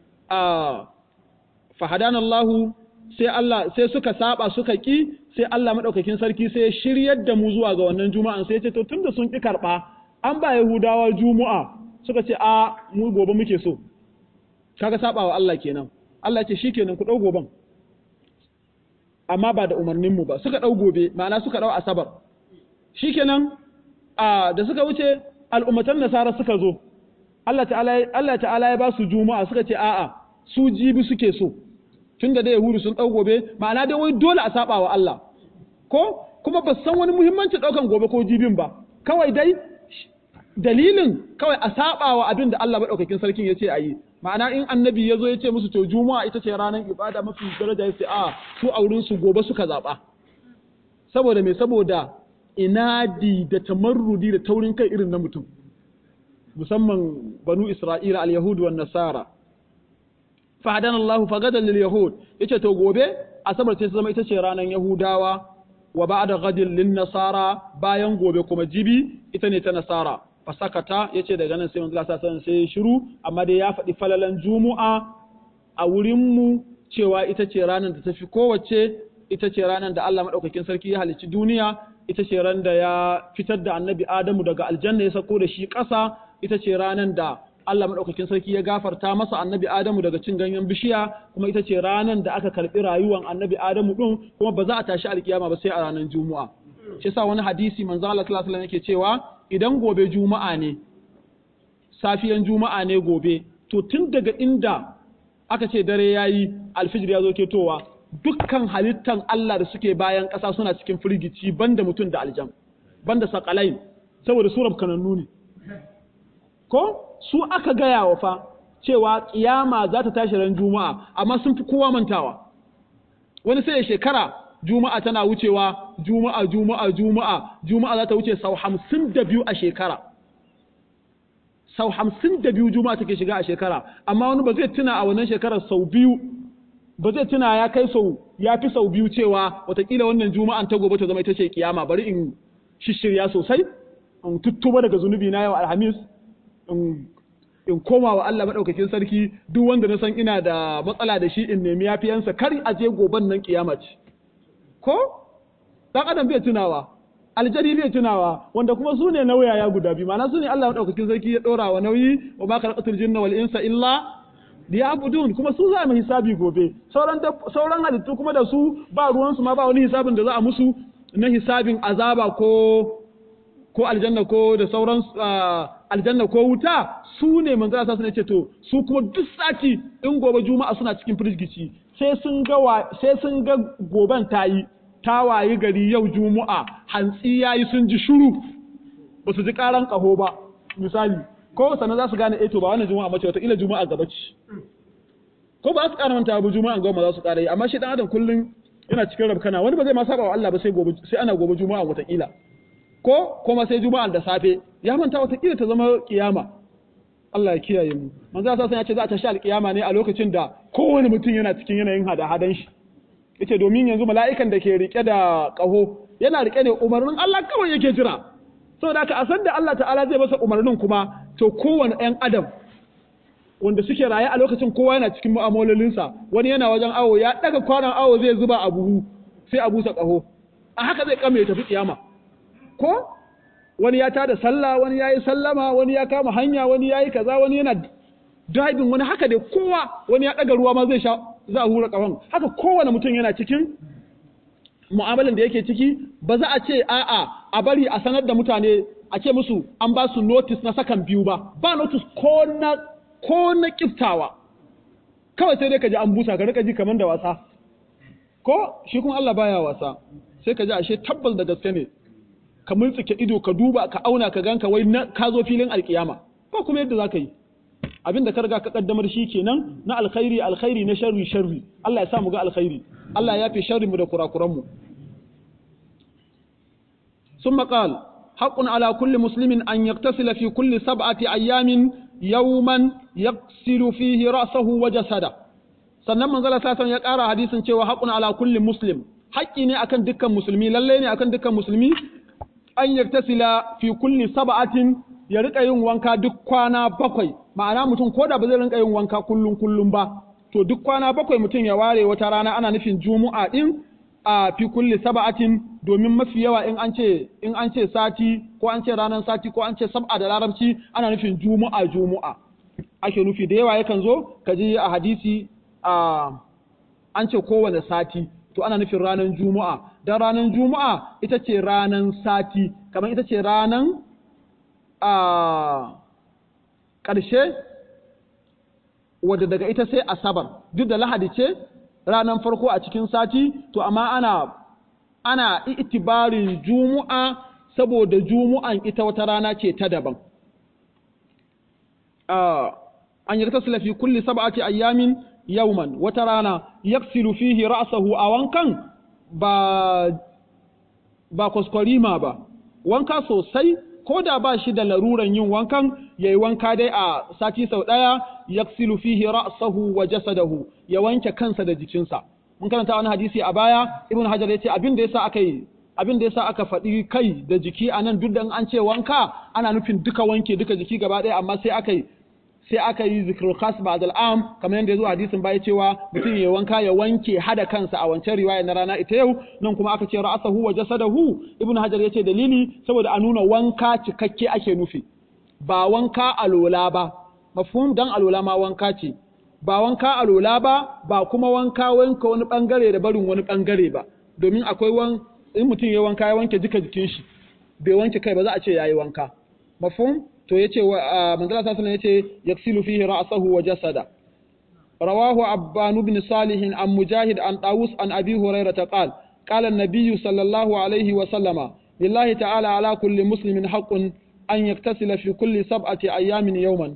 fahadana Allah sai Allah sai suka saba suka ki sai Allah madaukakin sarki sai ya shiryar da mu zuwa ga wannan juma'an sai ya ce to tunda sun ki karba an ba Yahudawa juma'a suka ce a mu gobe muke so kaga sabawa Allah kenan Allah ya ce shikenan ku dau goben amma ba da umarnin mu ba suka dau gobe ma'ana suka dau asabar shikenan a da suka wuce al'ummatan nasara suka zo Allah ta'ala Allah ta'ala ya ba su juma'a suka ce a'a su jibi suke so tunda da Yahudu sun ɗau gobe ma'ana dai wai dole a saba wa Allah ko kuma ba san wani muhimmanci ɗaukan gobe ko jibin ba kawai dai dalilin kawai a saba wa abin da Allah maɗaukakin sarkin ya ce a yi ma'ana in annabi ya zo ya ce musu to juma'a ita ce ranar ibada mafi daraja ya ce a su a wurin su gobe suka zaɓa saboda me saboda inadi da tamarrudi da taurin kai irin na mutum musamman banu Isra'ila al-Yahudu wan Nasara fa'adana Allah fagadan lil Yahud yace to gobe asabar sai zama ita ce ranar Yahudawa wa ba'da ghadin lin Nasara bayan gobe kuma jibi ita ne ta Nasara fasakata yace daga nan sai manzo Allah sallallahu sai shiru amma dai ya faɗi falalan Juma'a a wurin mu cewa ita ce ranar da tafi kowace ita ce ranar da Allah madaukakin sarki ya halicci duniya ita ce ran da ya fitar da annabi Adamu daga aljanna ya sako da shi ƙasa ita ce ranar da Allah maɗaukakin sarki ya gafarta masa annabi Adamu daga cin ganyen bishiya kuma ita ce ranar da aka karɓi rayuwan annabi Adamu ɗin kuma ba za a tashi alkiyama ba sai a ranar Juma'a. Shi yasa wani hadisi manzo Allah sallallahu alaihi yake cewa idan gobe Juma'a ne safiyan Juma'a ne gobe to tun daga inda aka ce dare yayi alfijir ya zo ketowa dukkan halittan Allah da suke bayan ƙasa suna cikin firgici banda mutum da aljam banda sakalai saboda surar kanannu ne ko su aka gaya wa fa cewa kiyama za ta tashi ran juma'a amma sun fi kowa mantawa wani sai shekara juma'a tana wucewa juma'a juma'a juma'a juma'a za ta wuce sau hamsin da biyu a shekara sau hamsin da biyu juma'a take shiga a shekara amma wani ba zai tuna a wannan shekarar sau biyu ba zai tuna ya kai sau ya fi sau biyu cewa watakila wannan juma'an ta gobe ta zama ita ce kiyama bari in shishirya sosai in tuttuba daga zunubi na yau alhamis in koma wa Allah maɗaukakin sarki duk wanda na san ina da matsala da shi in nemi yafiyansa kar a je goban nan kiyama ce ko dan adam bai tunawa aljari bai tunawa wanda kuma su ne nauyaya guda biyu ma'ana su ne Allah maɗaukakin sarki ya ɗora wa nauyi wa ma khalaqatul jinna wal insa illa liya'budun kuma su za mu hisabi gobe sauran sauran halittu kuma da su ba ruwansu ma ba wani hisabin da za a musu na hisabin azaba ko ko aljanna ko da sauran aljanna ko wuta su ne manzo Allah sun ce to su kuma duk sati in gobe juma'a suna cikin firgici sai sun ga sai sun ga goben tayi ta wayi gari yau juma'a hantsi yayi sun ji shuru ba su ji karan kaho ba misali ko sannan za su gane eh to ba wannan juma'a mace wata ila juma'a gaba ce ko ba su ƙara manta ba juma'a goma za su ƙara yi amma shi dan adam kullun yana cikin rabkana wani ba zai ma saba wa Allah ba sai gobe sai ana gobe juma'a wata kila ko kuma sai juma'a da safe ya manta watakila ta zama kiyama Allah ya kiyaye mu manzo Allah ya ce za a tashi alkiyama ne a lokacin da kowane mutum yana cikin yanayin hada-hadan shi yace domin yanzu mala'ikan da ke rike da kaho yana rike ne umarnin Allah kawai yake jira saboda haka a san da Allah ta'ala zai masa umarnin kuma to kowane ɗan adam wanda suke raye a lokacin kowa yana cikin mu'amalolinsa wani yana wajen awo ya daga kwanan awo zai zuba a buhu sai a busa kaho a haka zai kame ya tafi kiyama ko wani ya tada sallah wani ya yi sallama wani ya kama hanya wani ya yi kaza wani yana driving wani haka dai kowa wani ya ɗaga ruwa ma zai sha za a hura ƙahon haka kowane mutum yana cikin mu'amalan da yake ciki ba za a ce a'a a bari a sanar da mutane a ce musu an ba su notice na sakan biyu ba ba notice ko na ko na kiftawa kawai sai dai ka ji an busa ka rika ji kamar da wasa ko shi kuma Allah baya wasa sai ka ji ashe tabbas da gaske ne ka multsike ido ka duba ka auna ka ganka wai ka zo filin alkiyama ba kuma yadda za ka yi abinda ka riga ka kaddamar shi kenan na alkhairi alkhairi na sharri sharri Allah ya sa mu ga alkhairi Allah ya fi sharri mu da kurakuran mu ثم قال حق على كل مسلم أن يغتسل في كل سبعة أيام يوما يغسل فيه رأسه وجسده sannan manzala satan ya ƙara hadisin cewa haƙun ala kulli muslim haƙƙi ne akan dukkan musulmi lallai ne akan dukkan musulmi an yaktasila fi kulli sab'atin ya rika yin wanka duk kwana bakwai ma'ana mutum ko da ba zai rinka yin wanka kullum kullum ba to duk kwana bakwai mutum ya ware wata rana ana nufin juma'a din a fi kulli sab'atin domin mafi yawa in an ce in an ce sati ko an ce ranar sati ko an ce sab'a da larabci ana nufin juma'a juma'a ake nufi da yawa yakan zo kaji a hadisi a an ce kowane sati to ana nufin ranar juma'a don ranar juma'a ita ce ranar sati kamar ita ce ranar a ƙarshe wadda daga ita sai asabar duk da lahadi ce ranar farko a cikin sati to amma ana ana itibarin juma'a saboda juma'an ita wata rana ce ta daban an yi tasila fi kulli sab'ati ayyamin yauman wata rana yaksilu fihi ra'sahu a wankan ba ba kwaskwarima ba wanka sosai ko da ba shi da laruran yin wankan ya yi wanka dai a sati sau ɗaya ya fihi ra'sahu wa jasadahu ya wanke kansa da jikinsa mun karanta wani hadisi a baya ibn hajar ya ce abin da yasa aka yi abin da yasa aka faɗi kai da jiki a nan duk da an ce wanka ana nufin duka wanke duka jiki gaba ɗaya amma sai aka yi sai aka yi zikrul khas ba'd al'am kamar yadda ya zo hadisin baya cewa mutum ya wanka ya wanke hada kansa a wancan riwaya na rana ita yau nan kuma aka ce ra'asahu wa jasadahu ibnu hajar yace dalili saboda a nuna wanka cikakke ake nufi ba wanka alola ba mafhum dan alola ma wanka ce ba wanka alola ba ba kuma wanka wanka wani bangare da barin wani bangare ba domin akwai wan in mutum ya wanka ya wanke duka jikin shi bai wanke kai ba za a ce yayi wanka mafhum to yace manzala sallallahu alaihi yace yaksilu fihi ra'sahu wa jasada rawahu abban ibn salih an mujahid an tawus an abi hurairah qala qala an-nabiy sallallahu alaihi wa sallama lillahi ta'ala ala kulli muslimin haqqun an yaktasila fi kulli sab'ati ayamin yawman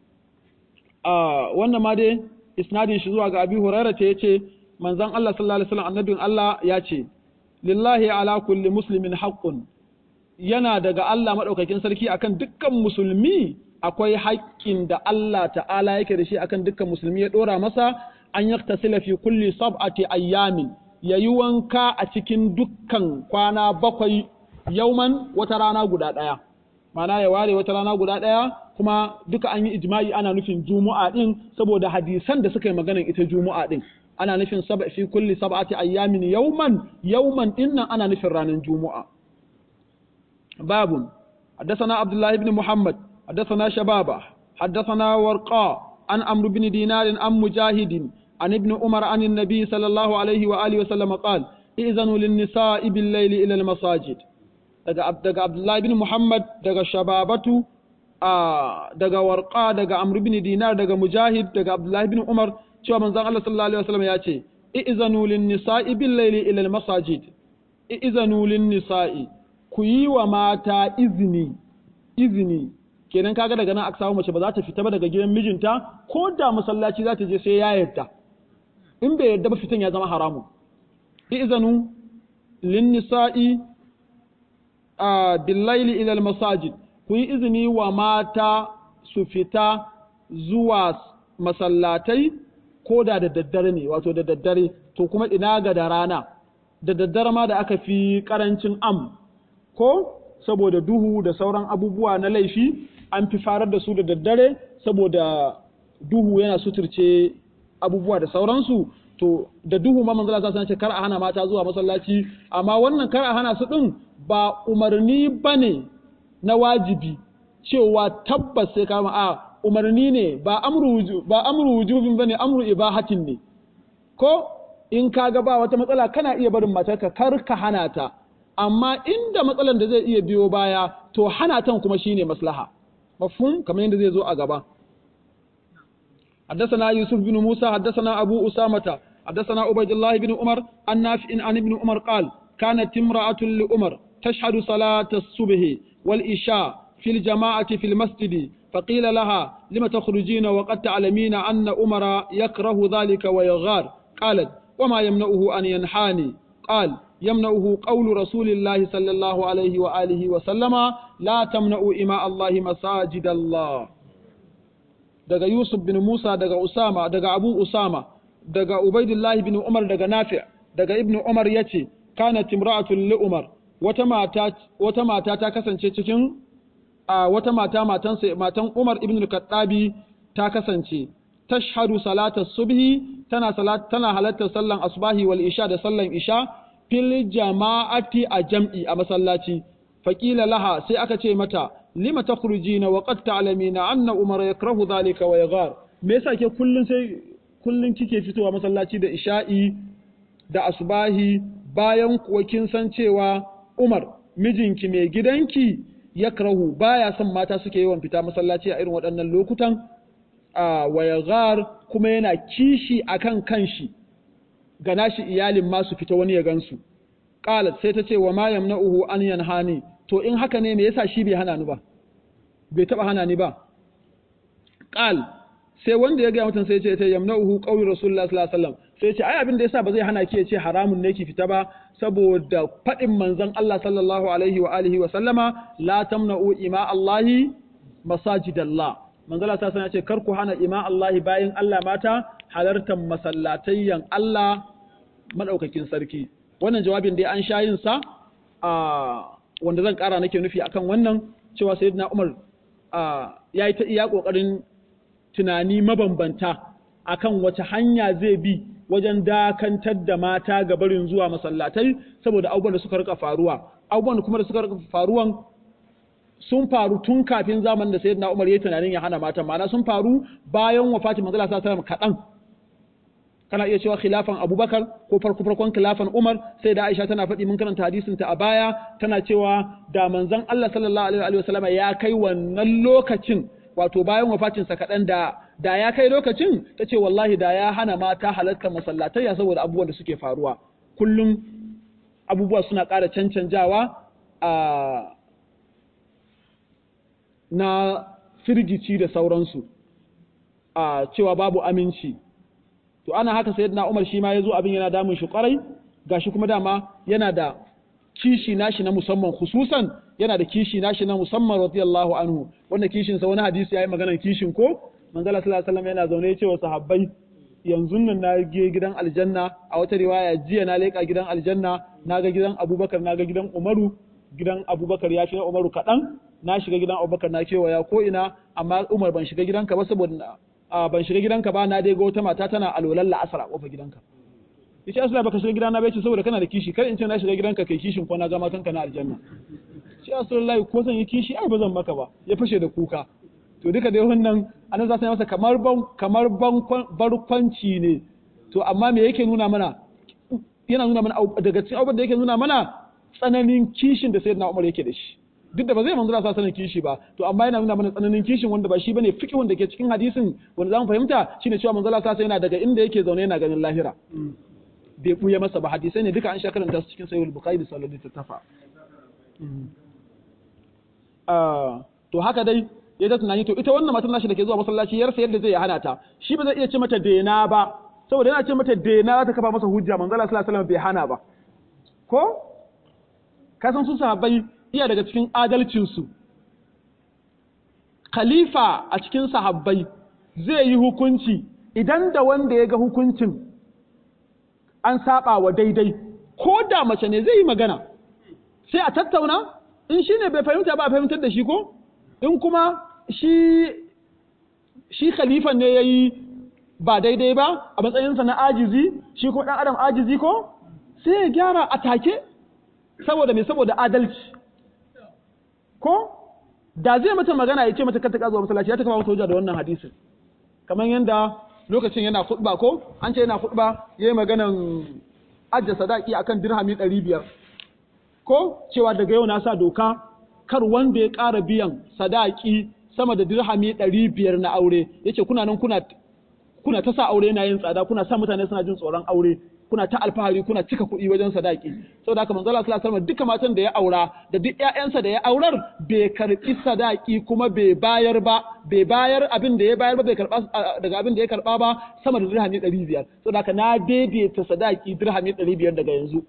wannan ma dai isnadin shi zuwa ga abi hurairah ce yace manzon Allah sallallahu alaihi wasallam annabin Allah ya ce lillahi ala kulli muslimin haqqun yana daga Allah maɗaukakin sarki akan dukkan musulmi akwai haƙƙin da Allah ta'ala yake da shi akan dukkan musulmi ya ɗora masa an yaktasila fi kulli sab'ati ayyamin yayi wanka a cikin dukkan kwana bakwai yauman wata rana guda ɗaya mana ya ware wata rana guda ɗaya kuma duka an yi ijma'i ana nufin juma'a ɗin saboda hadisan da suka yi maganar ita juma'a ɗin ana nufin sab fi kulli sab'ati ayyamin yauman yauman ɗin nan ana nufin ranar juma'a باب حدثنا عبد الله بن محمد حدثنا شبابه حدثنا ورقاء عن عمرو بن دينار عن مجاهد عن ابن عمر عن النبي صلى الله عليه وآله وسلم قال إذنوا للنساء بالليل إلى المساجد daga Abdullahi bin Muhammad daga Shababatu daga Warqa daga Amr bin Dinar daga Mujahid daga Abdullahi bin Umar cewa manzon Allah sallallahu alaihi wasallam ya ce i'zanu lin nisa'i bil layli ila al masajid i'zanu lin nisa'i ku yi wa mata izini izini kenan kaga daga nan aka samu mace ba za ta fita ba daga gidan mijinta ko da masallaci za ta je sai ya yarda in bai yarda ba fitan ya zama haramu izanu lin nisa'i a billaili ila masajid ku yi izini wa mata su fita zuwa masallatai ko da da daddare ne wato da daddare to kuma ina ga da rana da daddare ma da aka fi karancin am ko saboda duhu da sauran abubuwa na laifi an fi farar da su da daddare saboda duhu yana suturce abubuwa da sauransu to da duhu ma manzala ta ce kar a hana mata zuwa masallaci amma wannan kar a hana su din ba umarni bane na wajibi cewa tabbas sai kama a umarni ne ba amru ba amru wujubin bane amru ibahatin ne ko in kaga ba wata matsala kana iya barin matarka kar ka hana ta amma inda matsalan da zai iya biyo baya to hana tan kuma shine maslaha mafhum kamar yadda zai zo a gaba حدثنا يوسف بن موسى حدثنا أبو أسامة حدثنا عبيد الله بن عمر عن نافع عن ابن عمر قال كانت امرأة لعمر تشهد صلاة الصبح والإشاء في الجماعة في المسجد فقيل لها لم تخرجين وقد تعلمين أن عمر يكره ذلك ويغار قالت وما يمنعه أن ينحاني قال يمنعه قول رسول الله صلى الله عليه وآله وسلم لا تمنعوا إماء الله مساجد الله daga Yusuf bin Musa daga Usama daga Abu Usama daga Ubaidullahi bin Umar daga Nafi' daga Ibn Umar yace kana timra'atul li Umar wata mata wata mata ta kasance cikin a wata mata matan matan Umar ibn al-Khattabi ta kasance tashhadu salata subhi tana salat tana halartar sallan asbahi wal isha da sallan isha fil jama'ati a jam'i a masallaci faqila laha sai aka ce mata lima takhrujina wa qad ta'lamina anna umar yakrahu dhalika wa yaghar me yasa ke kullun sai kullun kike fitowa masallaci da isha'i da asbahi bayan kuwa kin san cewa umar mijinki mai gidanki yakrahu baya son mata suke yawan fita masallaci a irin waɗannan lokutan a wa yaghar kuma yana kishi akan kanshi ga nashi iyalin ma su fita wani ya gansu qalat sai ta ce wa ma yamna'uhu an yanhani to in haka ne me yasa shi bai hana ni ba bai taba hana ni ba qal sai wanda ya ga mutum sai ya ce ta yamna'uhu qawli rasulullah sallallahu alaihi wasallam sai ce ai abin da yasa ba zai hana ki ya ce haramun ne ki fita ba saboda faɗin manzon Allah sallallahu alaihi wa alihi wa sallama la tamna'u ima Allahi masajidallah manzon Allah sallallahu ce kar ku hana ima Allahi bayin Allah mata halartar masallatayyan Allah madaukakin sarki wannan jawabin dai an sha yin sa a wanda zan kara nake nufi akan wannan cewa sayyidina Umar ya yi ta iya kokarin tunani mabambanta akan wace hanya zai bi wajen dakantar da mata ga barin zuwa masallatai saboda abubuwan da suka rika faruwa abubuwan kuma da suka rika faruwan sun faru tun kafin zamanin da sayyidina Umar yayi tunanin ya hana mata ma'ana sun faru bayan wafatin manzo Allah sallallahu alaihi wasallam kadan kana iya cewa khilafan Abubakar ko farko farkon khilafan Umar sai da Aisha tana faɗi mun karanta hadisin ta a baya tana cewa da manzon Allah sallallahu alaihi wasallam ya kai wannan lokacin wato bayan wafatinsa kaɗan da da ya kai lokacin ta ce wallahi da ya hana mata halartar masallatai ya saboda abubuwan da suke faruwa kullum abubuwa suna ƙara cancanjawa a na firgici da sauransu a cewa babu aminci to ana haka sayyidina Umar shi ma yazo abin yana damun shi kwarai gashi kuma dama yana da kishi nashi na musamman khususan yana da kishi nashi na musamman radiyallahu anhu wanda kishin sa wani hadisi yayi maganar kishin ko manzo Allah sallallahu alaihi wasallam yana zaune yace wa sahabbai yanzu nan na ge gidan aljanna a wata riwaya jiya na leka gidan aljanna na ga gidan Abubakar na ga gidan Umaru gidan Abubakar ya shiga Umaru kadan na shiga gidan Abubakar na kewaya ko ina amma Umar ban shiga gidanka ba saboda ban shiga gidanka ba na dai ga wata mata tana alolan la'asar a kofar gidanka yace asala baka shiga gidana bai ce saboda kana da kishi kar in ce na shiga gidanka kai kishin ko na ga matanka na aljanna shi asalallahi ko zan yi kishi ai ba zan maka ba ya fashe da kuka to duka dai wannan anan za su yi masa kamar ban kamar ban barkwanci ne to amma me yake nuna mana yana nuna mana daga cikin abubuwan da yake nuna mana tsananin kishin da sayyidina Umar yake da shi duk da ba zai manzura sa sanin kishi ba to amma yana nuna mana tsananin kishin wanda ba shi bane fiqhun da ke cikin hadisin wanda zamu fahimta shine cewa manzura sa yana daga inda yake zaune yana ganin lahira bai buya masa ba hadisai ne duka an sha karanta su cikin sahih al-bukhari da sallallahu alaihi tafa to haka dai ya ta tunani to ita wannan matan nashi da ke zuwa masallaci yar sayar da zai hana ta shi ba zai iya ce mata dena ba saboda yana ce mata dena za ta kafa masa hujja manzo Allah sallallahu alaihi wasallam bai hana ba ko ka san su sahabbai iya daga cikin adalcin su khalifa a cikin sahabbai zai yi hukunci idan da wanda ya ga hukuncin an saba wa daidai ko da mace ne zai yi magana sai a tattauna in shi ne bai fahimta ba a fahimtar da shi ko in kuma shi shi khalifan ne ya yi ba daidai ba a matsayinsa na ajizi shi ko ɗan adam ajizi ko sai ya gyara a take saboda mai saboda adalci ko da zai mata magana ya ce mata kata zuwa masallaci ya ta kama mata hujja da wannan hadisin kamar yadda lokacin yana khutba ko an ce yana khutba yayi maganan ajja sadaki akan dirhami 500 ko cewa daga yau na sa doka kar wanda ya ƙara biyan sadaki sama da dirhami 500 na aure yace kuna nan kuna kuna ta sa aure yana yin tsada kuna sa mutane suna jin tsoron aure kuna ta alfahari kuna cika kuɗi wajen sadaki saboda haka manzo Allah sallallahu alaihi wasallam duka matan da ya aura da duk ƴaƴansa da ya aurar bai karbi sadaki kuma bai bayar ba bai bayar abin da ya bayar ba bai karba daga abin da ya karba ba sama da dirhami 500 saboda haka na daidaita sadaki dirhami 500 daga yanzu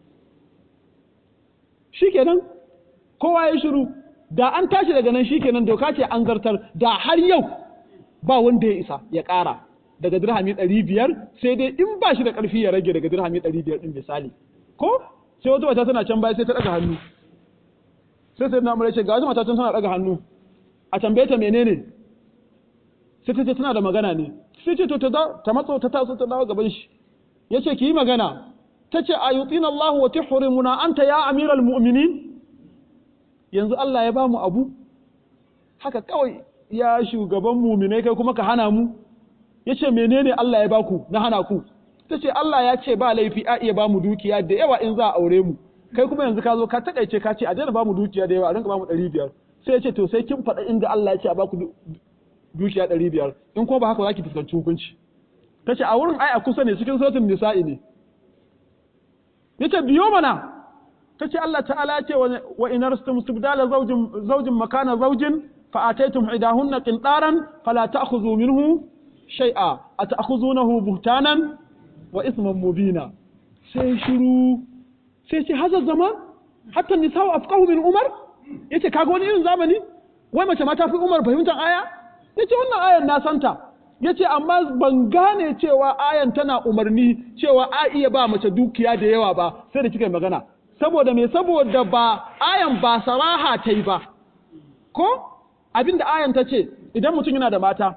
shikenan kowa ya shiru da an tashi daga nan shikenan doka ce an zartar da har yau ba wanda ya isa ya ƙara daga dirhami ɗari biyar sai dai in ba shi da ƙarfi ya rage daga dirhami ɗari biyar ɗin misali ko sai wata mata tana can baya sai ta ɗaga hannu sai sai na mura ce ga wata mata can tana ɗaga hannu a tambaye ta menene sai ta ce tana da magana ne sai ce to ta ta matso ta taso ta dawo gaban shi ya ce ki yi magana ta ce a yutina Allah wa tuhrimuna anta ya amiral mu'minin yanzu Allah ya ba mu abu haka kawai ya shugaban muminai kai kuma ka hana mu ya ce menene Allah ya baku na hana ku ta ce Allah ya ce ba laifi a iya ba mu dukiya da yawa in za a aure mu kai kuma yanzu ka zo ka takaice ka ce a daina ba mu dukiya da yawa a rinka ba mu ɗari biyar sai ya ce to sai kin faɗa inda Allah ya ce a baku dukiya ɗari biyar in ko ba haka za ki fuskanci hukunci ta ce a wurin ai a kusa ne cikin sautin nisa'i ne ya ce biyo mana ta ce Allah ta'ala ya ce wa inar stibdala zaujin zaujin makana zaujin fa ataitum idahunna qintaran fala ta'khudhu minhu shay'a ata'khuzunahu buhtanan wa isman mubina sai shiru sai ce hazar zaman hatta nisa'u afqahu min umar yace kaga wani irin zamani wai mace ma ta fi umar fahimtar aya yace wannan ayan na santa yace amma ban gane cewa ayan tana umarni cewa a iya ba mace dukiya da yawa ba sai da kika yi magana saboda me saboda ba ayan ba saraha ta yi ba ko abinda ayan ta ce idan mutum yana da mata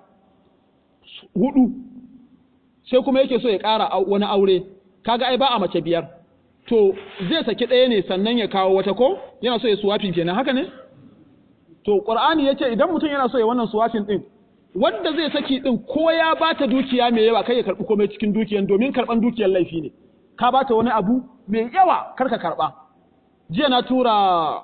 hudu sai kuma yake so ya ƙara wani aure kaga ai ba a mace biyar to zai saki ɗaya ne sannan ya kawo wata ko yana so ya suwafin kenan haka ne to qur'ani yace idan mutum yana so ya wannan suwafin din wanda zai saki din ko ya bata dukiya mai yawa kai ya karbi komai cikin dukiyan domin karban dukiyar laifi ne ka bata wani abu mai yawa kar ka karba jiya na tura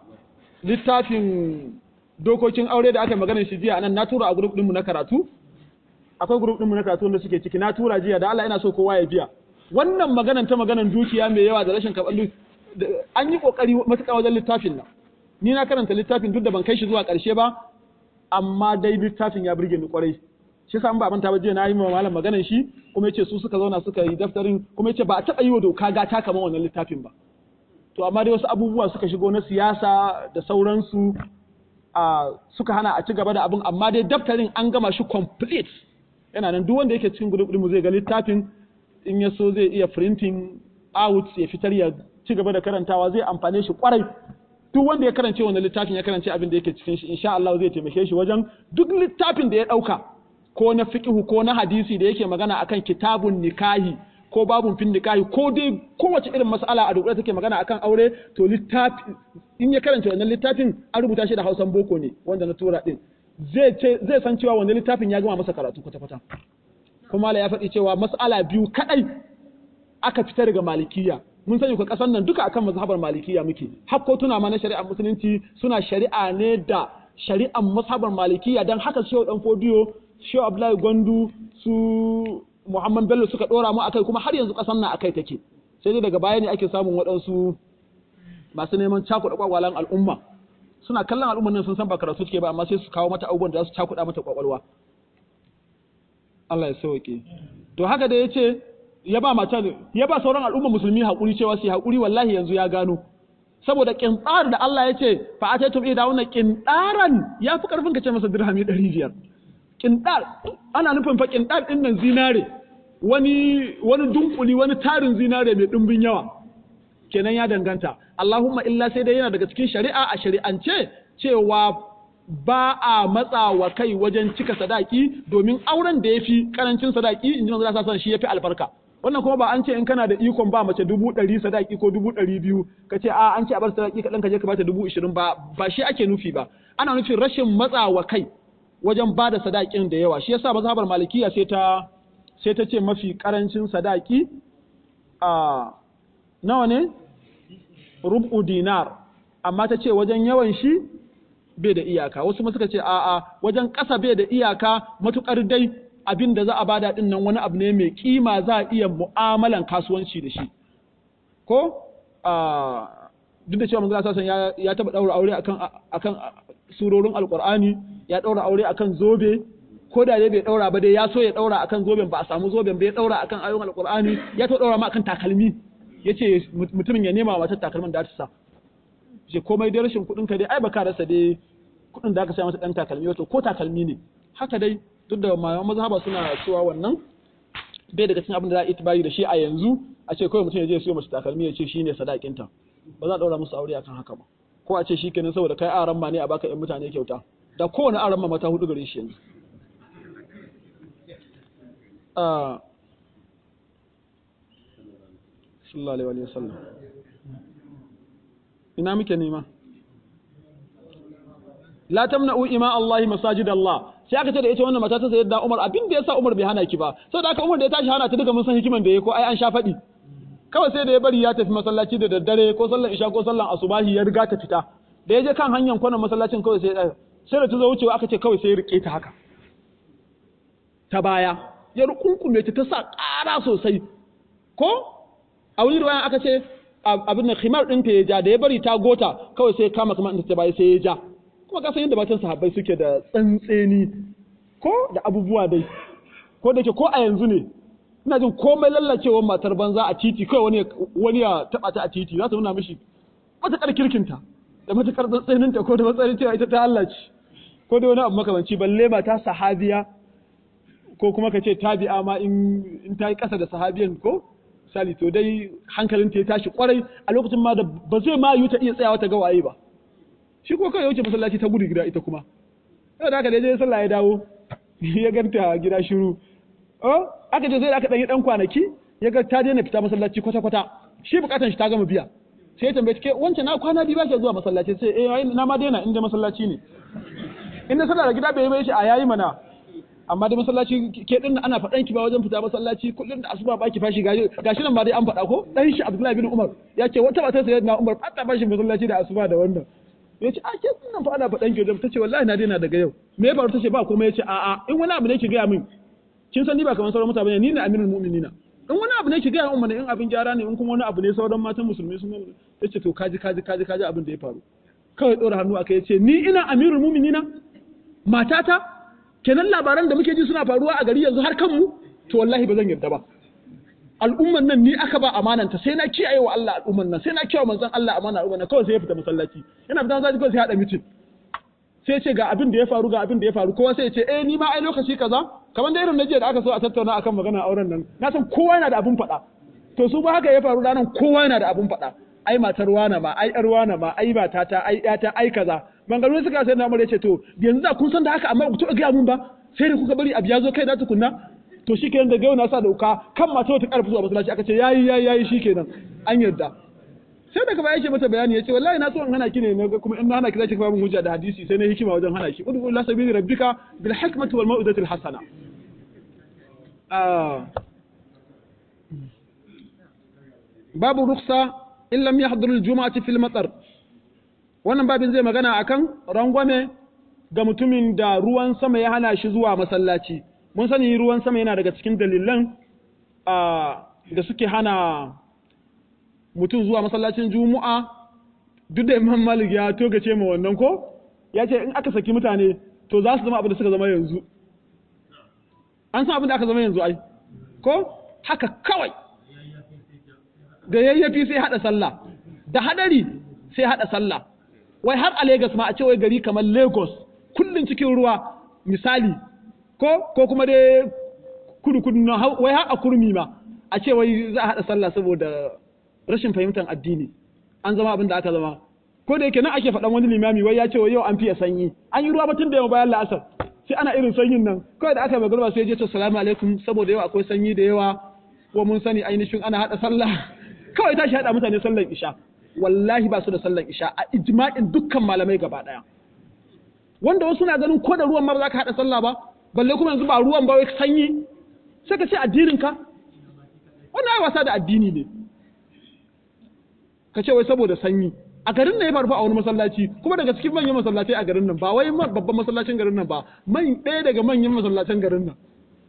littafin dokokin aure da aka yi maganar shi jiya nan na tura a group ɗinmu na karatu akwai group ɗinmu na karatu wanda suke ciki na tura jiya da Allah ina so kowa ya biya wannan maganan ta maganan dukiya mai yawa da rashin karɓar an yi ƙoƙari matuƙa wajen littafin nan ni na karanta littafin duk da ban kai shi zuwa ƙarshe ba amma dai littafin ya burge ni ƙwarai shi sa ba manta ba jiya na yi ma malam maganan shi kuma yace su suka zauna suka yi daftarin kuma yace ba a taɓa yi wa doka gata kamar wannan littafin ba to amma dai wasu abubuwa suka shigo na siyasa da sauransu a suka hana a ci gaba da abin amma dai daftarin an gama shi complete yana nan duk wanda yake cikin group mu zai ga littafin in ya so zai iya printing out ya fitar ya ci gaba da karantawa zai amfane shi kwarai duk wanda ya karance wannan littafin ya karance abin da yake cikin shi insha Allah zai taimake shi wajen duk littafin da ya dauka ko na fiqhu ko na hadisi da yake magana akan kitabun nikahi ko babun fin nikahi ko dai kowace irin mas'ala a dukkan take magana akan aure to littafi in ya karanta wannan littafin an rubuta shi da Hausan boko ne wanda na tura din zai ce zai san cewa wannan littafin ya gama masa karatu kwata kwata kuma ya faɗi cewa mas'ala biyu kadai aka fita daga malikiya mun sani ku kasan nan duka akan mazhabar malikiya muke hakkotuna ma na shari'ar musulunci suna shari'a ne da shari'ar mazhabar malikiya dan haka shehu dan fodiyo shehu abdullahi gwandu su muhammad bello suka dora mu akai kuma har yanzu kasan nan akai take sai dai daga baya ne ake samun waɗansu masu neman cakuɗa kwakwalan al'umma suna kallon al'umman nan sun san ba karatu suke ba amma sai su kawo mata abubuwan da za su cakuɗa mata kwakwalwa Allah ya sauke to haka da yace ya ba mata ya ba sauran al'umma musulmi hakuri cewa su hakuri wallahi yanzu ya gano saboda kintsar da Allah ya ce fa ataytum ida wannan kintaran ya fi karfin ka ce masa dirhami 500 kintar ana nufin fa kintar din nan zinare wani wani dunkuli wani tarin zinare mai dimbin yawa kenan ya danganta Allahumma illa sai dai yana daga cikin shari'a a shari'ance cewa ba a matsa wa kai wajen cika sadaki domin auren da ya fi karancin sadaki in ji manzo sa shi ya fi albarka wannan kuma ba an ce in kana da ikon ba mace dubu ɗari sadaki ko dubu ɗari biyu ka ce a an ce a bar sadaki kaɗan ka je ka bata dubu ishirin ba ba shi ake nufi ba ana nufin rashin matsa wa kai wajen ba da sadakin da yawa shi yasa mazhabar malikiya sai ta sai ta ce mafi karancin sadaki a nawa ne rubu dinar amma ta ce wajen yawan shi bai da iyaka wasu ma suka ce a'a wajen ƙasa bai da iyaka matukar dai abin da za a bada din nan wani abu ne mai kima za a iya mu'amalan kasuwanci da shi ko duk da cewa manzo sallallahu ya ya taba daura aure akan akan surorin alqur'ani ya daura aure akan zobe ko da dai bai daura ba dai ya so ya daura akan zoben ba a samu zoben ba ya daura akan ayoyin alqur'ani ya to daura ma akan takalmi yace mutumin ya nema matar takalmin da ta sa ce komai dai rashin kuɗin ka dai ai baka rasa dai kuɗin da aka sai masa dan takalmi wato ko takalmi ne haka dai duk da malaman mazhaba suna cewa wannan bai daga cikin abin da za a itibari da shi a yanzu a ce kawai mutum ya je ya siyo mace takalmi ya ce shine sadakinta ba za a daura musu aure akan haka ba ko a ce shi kenan saboda kai aran ma ne a baka yan mutane kyauta da kowane aran ma mata hudu gare shi yanzu sallallahu alaihi wa sallam ina muke nema la tamna'u ima Allah masajid Allah sai aka ce da ita wannan mata ta sayyida Umar abin da yasa Umar bai hana ki ba saboda haka Umar da ya tashi hana ta duka mun san hikiman da yake ko ai an sha faɗi kawai sai da ya bari ya tafi masallaci da daddare ko sallar isha ko sallar asubahi ya riga ta fita da ya je kan hanyar kwanan masallacin kawai sai sai da ta zo wucewa aka ce kawai sai ya rike ta haka ta baya ya rukunkume ta ta sa ƙara sosai ko a wani ruwayan aka ce abin da khimar ɗinta ya ja da ya bari ta gota kawai sai kama kamar ta baya sai ya ja kuma ka san yadda matan sahabbai suke da tsantseni ko da abubuwa dai ko da ke ko a yanzu ne ina jin komai lallacewar matar banza a titi kawai wani wani ya taba ta a titi za ta nuna mishi matakar kirkinta da matakar tsantsaninta ko da matsayin cewa ita ta Allah ce ko da wani abu makamanci balle mata sahabiya ko kuma ka ce tabi'a ma in in ta yi kasa da sahabiyan ko misali to dai hankalinta ya tashi kwarai a lokacin ma da ba zai ma yi ta iya tsayawa ta ga waye ba shi ko kawai ya wuce masallaci ta gudu gida ita kuma yau da haka da je sallah ya dawo ya ganta gida shiru oh aka je sai da aka dan yi dan kwanaki ya ga ta daina fita masallaci kwata kwata shi bukatan shi ta gama biya sai ya tambaye ke wancan na kwana biyu ba ke zuwa masallaci sai eh ai na ma daina inda masallaci ne inda sallah da gida bai yi ba shi a yayi mana amma da masallaci ke din ana faɗan ki ba wajen fita masallaci kullun da asuba baki fashi gashi gashi nan ba dai an faɗa ko dan shi Abdullahi bin Umar ya ce wata mata sai na Umar fata bashi masallaci da asuba da wannan ya ce a ke nan fa ana faɗan ki wajen ta ce wallahi na daina daga yau me ya faru ta ce ba kuma ya ce a'a in wani abu ne ki gaya min kin san ni ba kamar sauran mutane ni ne amirul mu'minina in wani abu ne ki gaya min in abin gyara ne in kuma wani abu ne sauran matan musulmi sun nuna ya ce to kaji kaji kaji kaji abin da ya faru kawai ɗora hannu aka ya ce ni ina amirul mu'minina matata kenan labaran da muke ji suna faruwa a gari yanzu har kanmu to wallahi ba zan yarda ba al'umman nan ni aka ba amananta sai na kiyaye wa Allah al'umman nan sai na kiyaye manzon Allah amana al'umman nan kawai sai ya fita masallaci yana fita masallaci kawai sai ya hada mitin sai ya ce ga abin da ya faru ga abin da ya faru kowa sai ya ce eh ni ma ai lokaci kaza kamar da irin na jiya da aka so a tattauna akan magana auren nan na san kowa yana da abin faɗa to su ba haka ya faru ranar kowa yana da abin faɗa ai matar wana ma ai yar wana ma ai matata ai yata ai kaza mangaru suka sai na mure ce to yanzu da kun san da haka amma ku taɓa gaya mun ba sai da kuka bari abu ya zo kai na tukunna to shikenan daga yau na sa dauka kan mata wata karfi zuwa masallaci aka ce yayi yayi yayi shikenan an yarda sai daga baya yake mata bayani yace wallahi na so in hana ki ne naga kuma in na hana ki zaki kawo min hujja da hadisi sai na hikima wajen hana ki udu ila sabili rabbika bil hikmati wal mau'izati al hasana babu ruksa in lam yahdhur al jumu'ati fil matar wannan babin zai magana akan rangwame ga mutumin da ruwan sama ya hana shi zuwa masallaci mun sani ruwan sama yana daga cikin dalilan da suke hana mutum zuwa masallacin juma'a duk da imam malik ya togace ma wannan ko ya ce in aka saki mutane to za su zama abin da suka zama yanzu an san abin da aka zama yanzu ai ko haka kawai da yayyafi sai hada sallah da hadari sai hada sallah wai har a Legas ma a ce wai gari kamar Lagos kullun cikin ruwa misali ko ko kuma dai kudu kudu na wai har a kurmi ma a ce wai za a hada sallah saboda rashin fahimtar addini an zama abin da aka zama ko da yake nan ake faɗan wani limami wai ya ce wai yau an fiye sanyi an yi ruwa ba tun da yau bayan la'asar sai ana irin sanyin nan kawai da aka yi magana sai ya ce salamu alaikum saboda yau akwai sanyi da yawa ko mun sani ainihin ana hada sallah kawai tashi hada mutane sallar isha wallahi ba su da sallar isha a ijma'in dukkan malamai gaba daya wanda wasu na ganin ko da ruwan ma ba za ka hada sallah ba balle kuma yanzu ba ruwan ba wai sanyi sai ka ce addinin ka wannan ai wasa da addini ne ka ce wai saboda sanyi a garin nan ya faru a wani masallaci kuma daga cikin manyan masallatai a garin nan ba wai babban masallacin garin nan ba man ɗaya daga manyan masallacin garin nan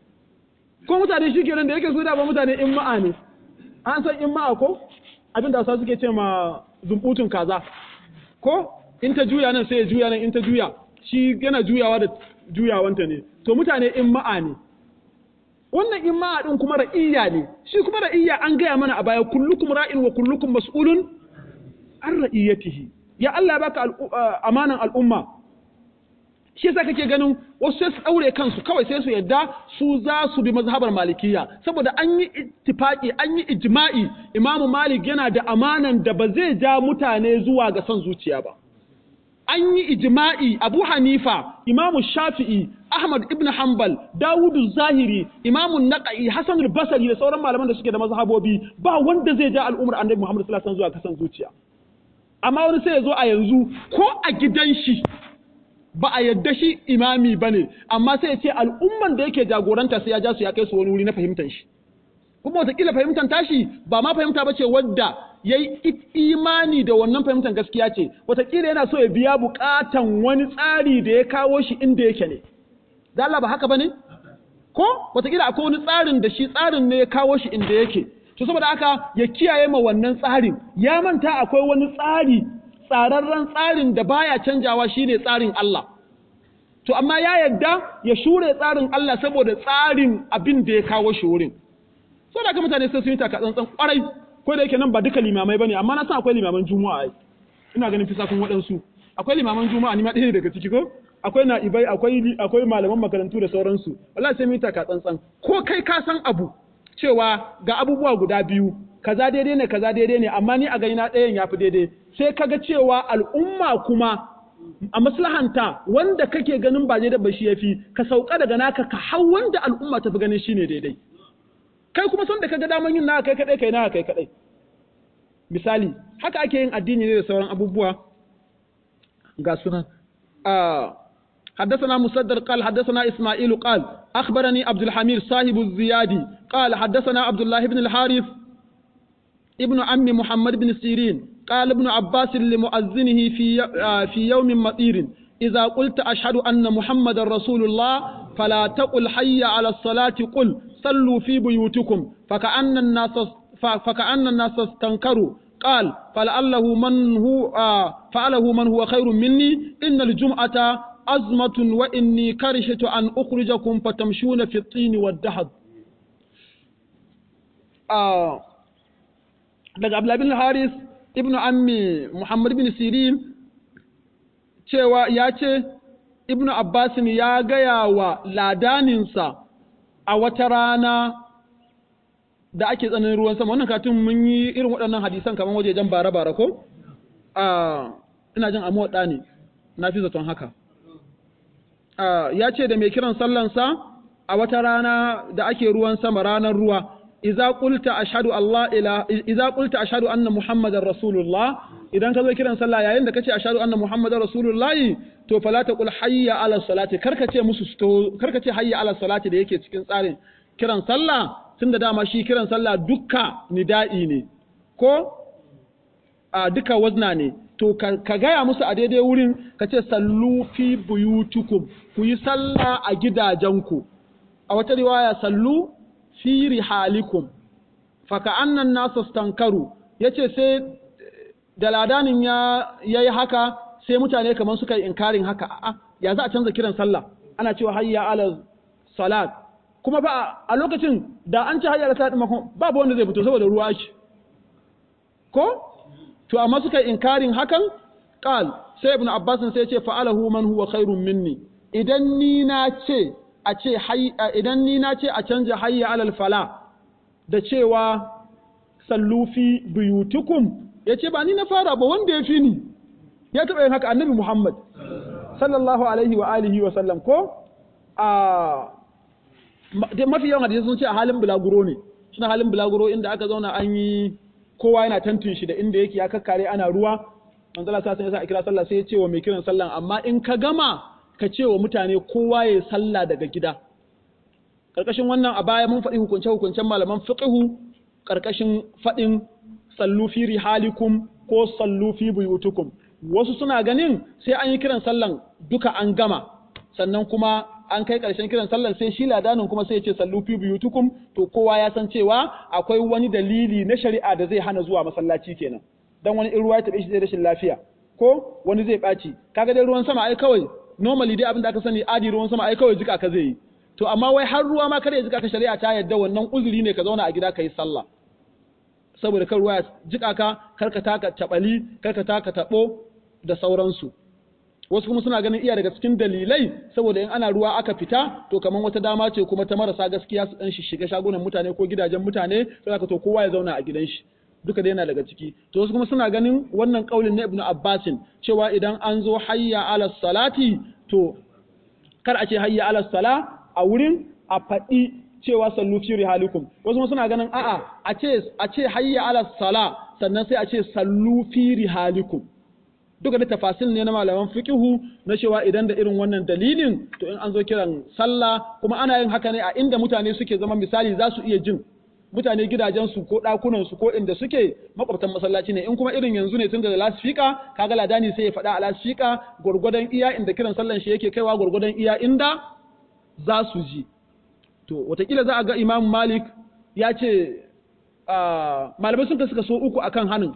ko mutane shi kenan da yake su da ba mutane in ma'a ne an san in ma'a ko abin da suke ce ma zumbutun kaza ko in ta juya nan sai ya juya nan in ta juya shi yana juyawa da juyawanta ne to mutane in ma'a ne wannan in ma'a din kuma ra'iyya ne shi kuma ra'iyya an gaya mana a baya kullukum ra'in wa kullukum mas'ulun an ra'iyatihi ya Allah ya baka amanan al'umma shi yasa kake ganin wasu sai su daure kansu kawai sai su yadda su za su bi mazhabar malikiya saboda an yi ittifaki an yi ijma'i imamu malik yana da amanan da ba zai ja mutane zuwa ga son zuciya ba an yi ijma'i abu hanifa imamu shafi'i ahmad ibn hanbal dawudu zahiri imamu naqai hasan al-basri da sauran malaman da suke da mazhabobi ba wanda zai ja al'ummar annabi muhammad sallallahu alaihi wasallam zuwa ga son zuciya amma wani sai ya zo a yanzu ko a gidan shi ba a yadda shi imami ba ne amma sai ya ce al'umman da yake jagoranta sai ya ja su ya kai su wani wuri na fahimtar shi kuma wataƙila fahimtar tashi ba ma fahimta ba ce wadda ya yi imani da wannan fahimtar gaskiya ce wataƙila yana so ya biya buƙatan wani tsari da ya kawo shi inda yake ne da Allah ba haka ba ne ko wataƙila akwai wani tsarin da shi tsarin ne ya kawo shi inda yake to saboda haka ya kiyaye ma wannan tsarin ya manta akwai wani tsari tsararren tsarin da baya canjawa shine tsarin Allah to amma ya yadda ya shure tsarin Allah saboda tsarin abin da ya kawo shi wurin so da mutane sai sun yi taka tsantsan kwarai ko da yake nan ba duka limamai bane amma na san akwai limaman juma'a ai ina ganin fisakun waɗansu akwai limaman juma'a ni ma ɗaya daga ciki ko akwai na'ibai akwai akwai malaman makarantu da sauransu wallahi sai mu yi taka tsantsan ko kai ka san abu cewa ga abubuwa guda biyu kaza daidai ne kaza daidai ne amma ni a gani na ɗayan yafi daidai sai kaga cewa al'umma kuma a maslahanta wanda kake ganin ba daidai ba shi yafi ka sauka daga naka ka hau wanda al'umma ta fi ganin shine daidai kai kuma son da kaga daman yin naka kai kadai kai naka kai kadai misali haka ake yin addini ne da sauran abubuwa ga sunan حدثنا مسدد قال حدثنا إسماعيل قال أخبرني عبد الحميد صاحب الزيادي قال حدثنا عبد الله بن الحارث ابن عم محمد بن سيرين قال ابن عباس لمؤذنه في في يوم مطير إذا قلت أشهد أن محمد رسول الله فلا تقل حي على الصلاة قل صلوا في بيوتكم فكأن الناس فكأن الناس استنكروا قال فلعله من هو فعله من هو خير مني إن الجمعة أزمة وإني كرشت أن أخرجكم فتمشون في الطين والدهب آه daga Abdullah bin Haris ibn Ammi Muhammad bin Sirin cewa ya ce ibn Abbas ya gaya wa ladaninsa a wata rana da ake tsananin ruwan sama wannan katin mun yi irin waɗannan hadisan kamar wajejen bara-bara ko? ina jin amuwa ɗa ne na fi zaton haka ya ce da mai kiran sallansa a wata rana da ake ruwan sama ranar ruwa iza qulta ashhadu Allah ila iza qulta ashhadu anna muhammadar rasulullah idan ka zo kiran sallah yayin da kace ashhadu anna muhammadar rasulullah to fala taqul hayya ala salati karka ce musu karka ce hayya ala salati da yake cikin tsarin kiran sallah tunda dama shi kiran sallah dukka nida'i ne ko a duka wazna ne to ka gaya musu a daidai wurin ka ce sallu fi buyutukum ku yi sallah a gidajenku a wata riwaya sallu fi rihalikum faka annan nasu stankaru ya ce sai da ladanin ya yi haka sai mutane kamar suka yi inkarin haka a ya za a canza kiran sallah ana cewa hayya ala salat kuma ba a lokacin da an ce hayya ala salat babu wanda zai fito saboda ruwa shi ko to amma suka yi inkarin hakan qal sai ibnu abbas sai ya ce fa'alahu man huwa khairun minni idan ni na ce a ce idan ni na ce a canja hayya alal fala da cewa sallufi buyutukum ya ce ba ni na fara ba wanda ya fi ni ya taɓa yin haka annabi muhammad sallallahu alaihi wa alihi wa sallam ko a mafi yawan hadisi sun ce a halin bulaguro ne suna halin bulaguro inda aka zauna an yi kowa yana tantun shi da inda yake ya kakkare ana ruwa manzala sa sai ya sa a kira sallah sai ya ce wa mai kiran sallan amma in ka gama ka ce wa mutane kowa ya sallah daga gida ƙarƙashin wannan a baya mun faɗi hukunce-hukuncen malaman fiqhu ƙarƙashin faɗin sallu fi rihalikum ko sallu fi buyutukum wasu suna ganin sai an yi kiran sallan duka an gama sannan kuma an kai ƙarshen kiran sallan sai shi ladanin kuma sai ya ce sallu fi buyutukum to kowa ya san cewa akwai wani dalili na shari'a da zai hana zuwa masallaci kenan dan wani in ruwa ya taɓe shi zai rashin lafiya ko wani zai ɓaci kaga dai ruwan sama ai kawai normally dai abin da aka sani adi ruwan sama ai kawai jika ka zai yi to amma wai har ruwa ma kada ya jika ka shari'a ta yadda wannan uzuri ne ka zauna a gida ka yi sallah saboda kan ruwa ya jika ka kar ka taka tabali kar ka taka tabo da sauransu wasu kuma suna ganin iya daga cikin dalilai saboda in ana ruwa aka fita to kaman wata dama ce kuma ta marasa gaskiya su dan shiga shagunan mutane ko gidajen mutane sai aka to kowa ya zauna a gidan shi duka dai yana daga ciki to wasu kuma suna ganin wannan kaulin na ibnu abbasin cewa idan an zo hayya ala salati to kar a ce hayya ala sala a wurin a faɗi cewa sallu fi rihalikum wasu suna ganin a'a a ce a ce hayya ala sala sannan sai a ce sallu fi rihalikum duka da tafasil ne na malaman fiqhu na cewa idan da irin wannan dalilin to in an zo kiran sallah kuma ana yin haka ne a inda mutane suke zama misali za su iya jin mutane gidajensu ko ɗakunansu ko inda suke makwabtan masallaci ne in kuma irin yanzu ne tun da lasfika kaga ladani sai ya faɗa a lasfika gwargwadon iya inda kiran sallan shi yake kaiwa gwargwadon iya inda za su ji to watakila za a ga imam malik ya ce malamai sun suka so uku akan hanin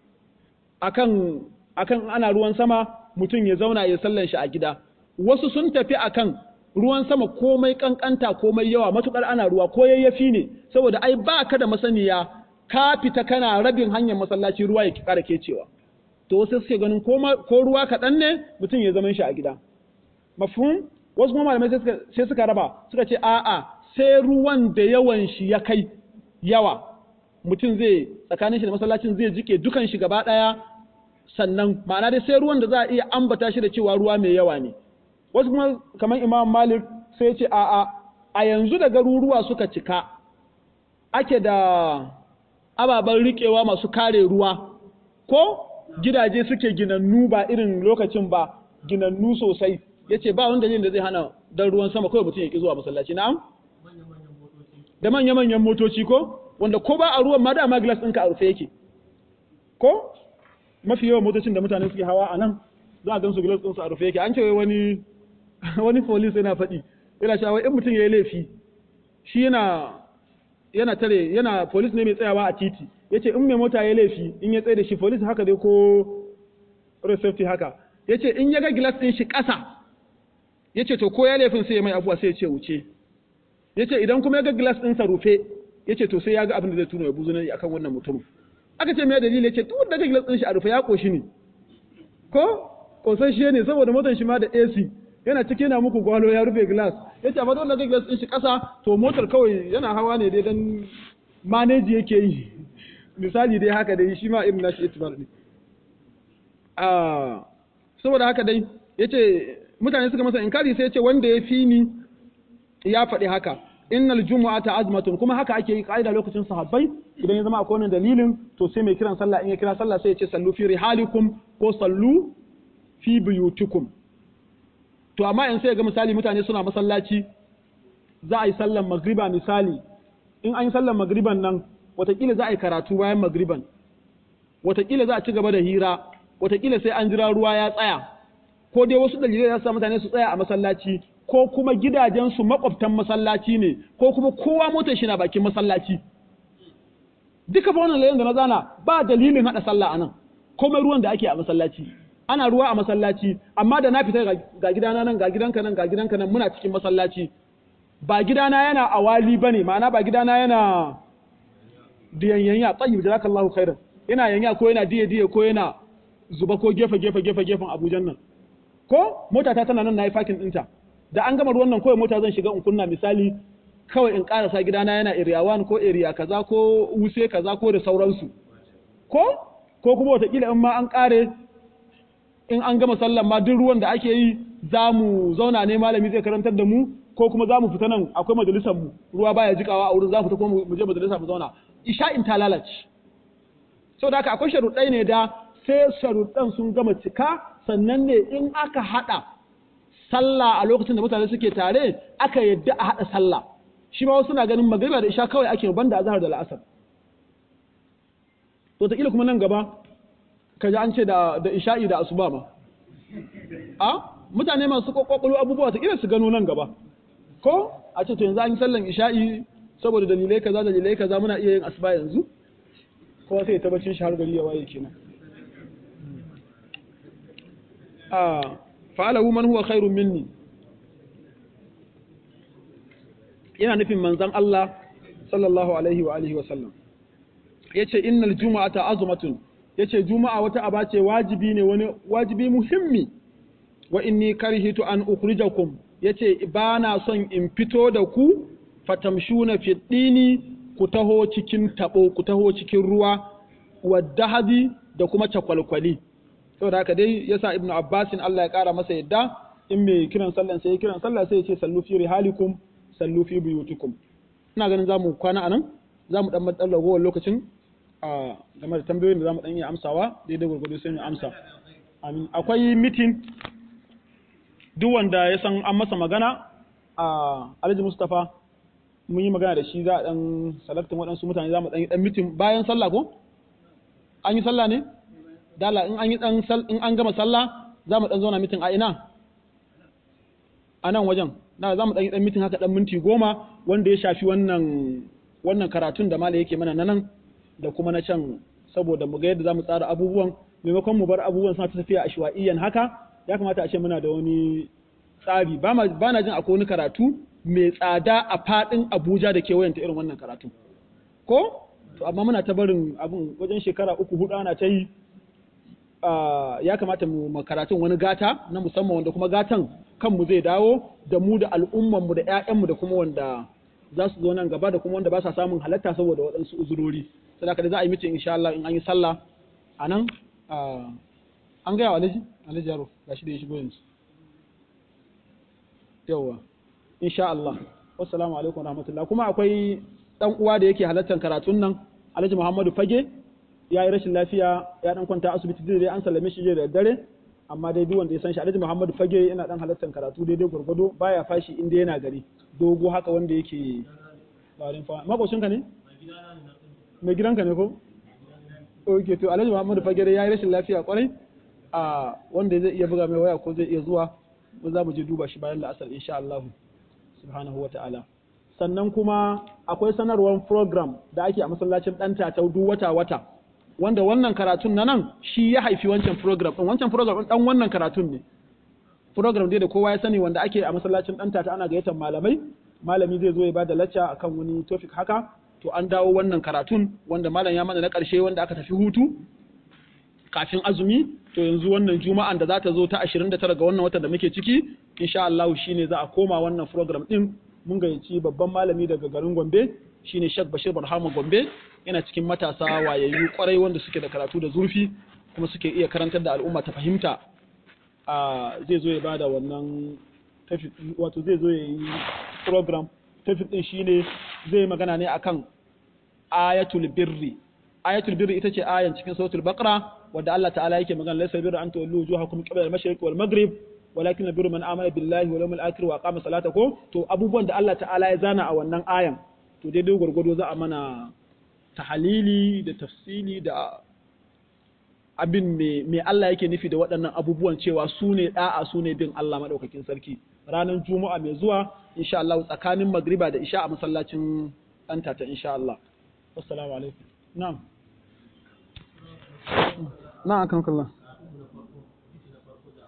akan akan ana ruwan sama mutum ya zauna ya sallan shi a gida wasu sun tafi akan ruwan sama komai kankanta komai yawa matukar ana ruwa ko yayyafi ne saboda ai ba ka da masaniya ka fita kana rabin hanyar masallaci ruwa ya kara kecewa to wasu suke ganin ko ruwa kaɗan ne mutum ya zaman shi a gida mafhum wasu kuma malamai sai suka raba suka ce a'a sai ruwan da yawan shi ya kai yawa mutum zai tsakanin shi da masallacin zai jike dukan shi gaba ɗaya sannan ma'ana dai sai ruwan da za a iya ambata shi da cewa ruwa mai yawa ne wasu kuma kamar imam malik sai ce a'a a yanzu da garuruwa suka cika ake da ababen riƙewa masu kare ruwa ko gidaje suke ginannu ba irin lokacin ba ginannu sosai ya ce ba wanda yin da zai hana dan ruwan sama kawai mutum ya ƙi zuwa masallaci na'am da manya-manyan motoci ko wanda ko ba a ruwan ma dama glass ɗinka a rufe yake ko mafi yawan motocin da mutane suke hawa a nan za a gan su glass ɗinsu a rufe yake an ce wani wani police yana faɗi yana cewa in mutum ya yi laifi shi yana yana tare yana police ne mai tsayawa a titi yace in mai mota ya laifi in ya tsaye da shi police haka dai ko road safety haka yace in ya ga glass ɗin shi ƙasa yace to ko ya laifin sai ya mai abuwa sai ya ce wuce yace idan kuma ya ga glass ɗinsa rufe yace to sai ya ga abin da zai tuna ya buzu ne akan wannan mutum aka ce me dalili yace duk da ga glass ɗin shi a rufe ya koshi ne ko kosashe ne saboda motar shi ma da AC yana ciki yana muku gwalo ya rufe glass ya ce amma dole ga glass din shi ƙasa to motar kawai yana hawa ne dai dan manage yake yi misali dai haka dai shi ma irin nashi itibar ne ah saboda haka dai yace mutane suka masa inkari sai yace wanda ya fi ni ya faɗi haka innal jumu'ata azmatun kuma haka ake yi kaida lokacin sahabbai idan ya zama akwai wannan dalilin to sai mai kiran sallah in ya kira sallah sai ya ce sallu fi rihalikum ko sallu fi buyutikum to amma in sai ga misali mutane suna masallaci za a yi sallan magriba misali in an yi sallan magriban nan watakila za a yi karatu bayan magriban watakila za a ci gaba da hira watakila sai an jira ruwa ya tsaya ko dai wasu dalilai za su sa mutane su tsaya a masallaci ko kuma gidajensu makwabtan masallaci ne ko kuma kowa motar shi na bakin masallaci duka fa wannan layin da na zana ba dalilin hada sallah anan komai ruwan da ake a masallaci ana ruwa a masallaci amma da na fita ga gidana nan ga gidanka nan ga gidanka nan muna cikin masallaci ba gidana yana awali bane ma'ana ba gidana yana diyanyanya tayyib jazakallahu khairan yana yanya ko yana diye diye ko yana zuba ko gefe gefe gefe gefen Abuja nan ko mota ta tana nan nayi fakin dinta da an gama ruwan nan kawai mota zan shiga in kunna misali kawai in karasa gidana yana area 1 ko area kaza ko wuse kaza ko da sauransu ko ko kuma wataƙila in ma an kare in an gama sallan ma duk ruwan da ake yi za mu zauna ne malami zai karantar da mu ko kuma za mu fita nan akwai majalisar mu ruwa baya jikawa a wurin za mu fita kuma mu je majalisa mu zauna isha'in ta lalace saboda haka akwai sharuɗai ne da sai sharuɗan sun gama cika sannan ne in aka haɗa sallah a lokacin da mutane suke tare aka yadda a haɗa sallah shi ma wasu na ganin magriba da isha kawai ake banda azhar da la'asar to ta kuma nan gaba kaji an ce da da isha'i da asuba ma a mutane masu kokokolo abubuwa ta su gano nan gaba ko a ce to yanzu an yi sallan isha'i saboda dalilai kaza dalilai kaza muna iya yin asuba yanzu kowa sai ya tabbacin shi har gari ya waye kenan a fa'alahu man huwa khairun minni yana nufin manzon Allah sallallahu alaihi wa alihi wa sallam yace innal jumu'ata azmatun yace juma'a wata aba ce wajibi ne wani wajibi muhimmi wa inni karhitu an ukhrijakum yace ba na son in fito da ku fatamshuna fi dini ku taho cikin tabo ku taho cikin ruwa waddahabi da kuma cakwalkwali saboda haka dai yasa ibnu abbasin Allah ya kara masa yadda in mai kiran sallan sai kiran sallah sai ya ce sallu fi rihalikum sallu fi buyutikum ina ganin zamu kwana anan zamu dan matsalar ragowar lokacin a game da tambayoyin da zamu dan iya amsawa daidai gurgudu sai mu amsa amin akwai meeting duk wanda ya san an masa magana a Alhaji Mustafa mun yi magana da shi za a dan salaktin waɗansu mutane za mu dan yi dan meeting bayan sallah ko an yi sallah ne dala in an yi dan in an gama sallah za mu dan zauna meeting a ina a nan wajen na za mu dan yi dan meeting haka dan minti goma wanda ya shafi wannan wannan karatun da mala yake mana na nan da kuma na can saboda mu ga yadda za mu tsara abubuwan maimakon mu bar abubuwan suna ta tafiya a shuwa'iyyan haka ya kamata a ce muna da wani tsari ba na jin akwai wani karatu mai tsada a faɗin Abuja da kewayenta irin wannan karatu ko to amma muna ta barin abin wajen shekara uku hudu ana ta yi ya kamata mu karatun wani gata na musamman wanda kuma gatan kanmu zai dawo da mu da al'ummanmu da 'ya'yanmu da kuma wanda za su zo nan gaba da kuma wanda ba sa samun halatta saboda waɗansu uzurori sadaka da za a yi mitin insha Allah in an yi sallah a nan an gaya wa alhaji alhaji yaro gashi da ya shigo yanzu yawwa insha Allah wassalamu alaikum rahmatullah kuma akwai dan uwa da yake halartar karatun nan alhaji Muhammadu Fage ya yi rashin lafiya ya dan kwanta asibiti dai an sallame shi da dare amma dai duk wanda ya san shi alhaji Muhammadu Fage yana dan halartar karatu daidai gurgudo baya fashi inda yana gari dogo haka wanda yake barin fa makoshinka ne mai gidanka ne ko ok to alhaji Muhammadu Fage ya yi rashin lafiya kwarai a wanda zai iya buga mai waya ko zai iya zuwa ko za mu je duba shi bayan la'asar insha Allah subhanahu wata'ala sannan kuma akwai sanarwar program da ake a masallacin ɗan tatau duk wata wata wanda wannan karatun na nan shi ya haifi wancan program ɗin wancan program ɗin ɗan wannan karatun ne program dai da kowa ya sani wanda ake a masallacin ɗan tata ana gayyatar malamai malami zai zo ya bada lacca akan wani topic haka to an dawo wannan karatun wanda malam ya mana na ƙarshe wanda aka tafi hutu kafin azumi to yanzu wannan juma'an da za ta zo ta 29 ga wannan watan da muke ciki insha Allah shine za a koma wannan program din mun gayyaci babban malami daga garin Gombe shine Sheikh Bashir Barhama Gombe yana cikin matasa wayayyu kwarai wanda suke da karatu da zurfi kuma suke iya karantar da al'umma ta fahimta a zai zo ya bada wannan tafi wato zai zo ya yi program tafi din shine zai magana ne akan ayatul birri ayatul birri ita ce ayan cikin suratul baqara wadda Allah ta'ala yake magana laysa birra an tuwallu wujuhakum qibla al-mashriq wal maghrib walakin albirru man amana billahi wal yawmil akhir wa aqama salata ko to abubuwan da Allah ta'ala ya zana a wannan ayan to daidai gurgudo za a mana tahalili da tafsili da abin me me Allah yake nufi da waɗannan abubuwan cewa su ne da'a su ne bin Allah madaukakin sarki ranar juma'a mai zuwa insha Allah tsakanin magriba da isha a masallacin ɗanta ta insha Allah assalamu alaikum na'am na'am kan kallah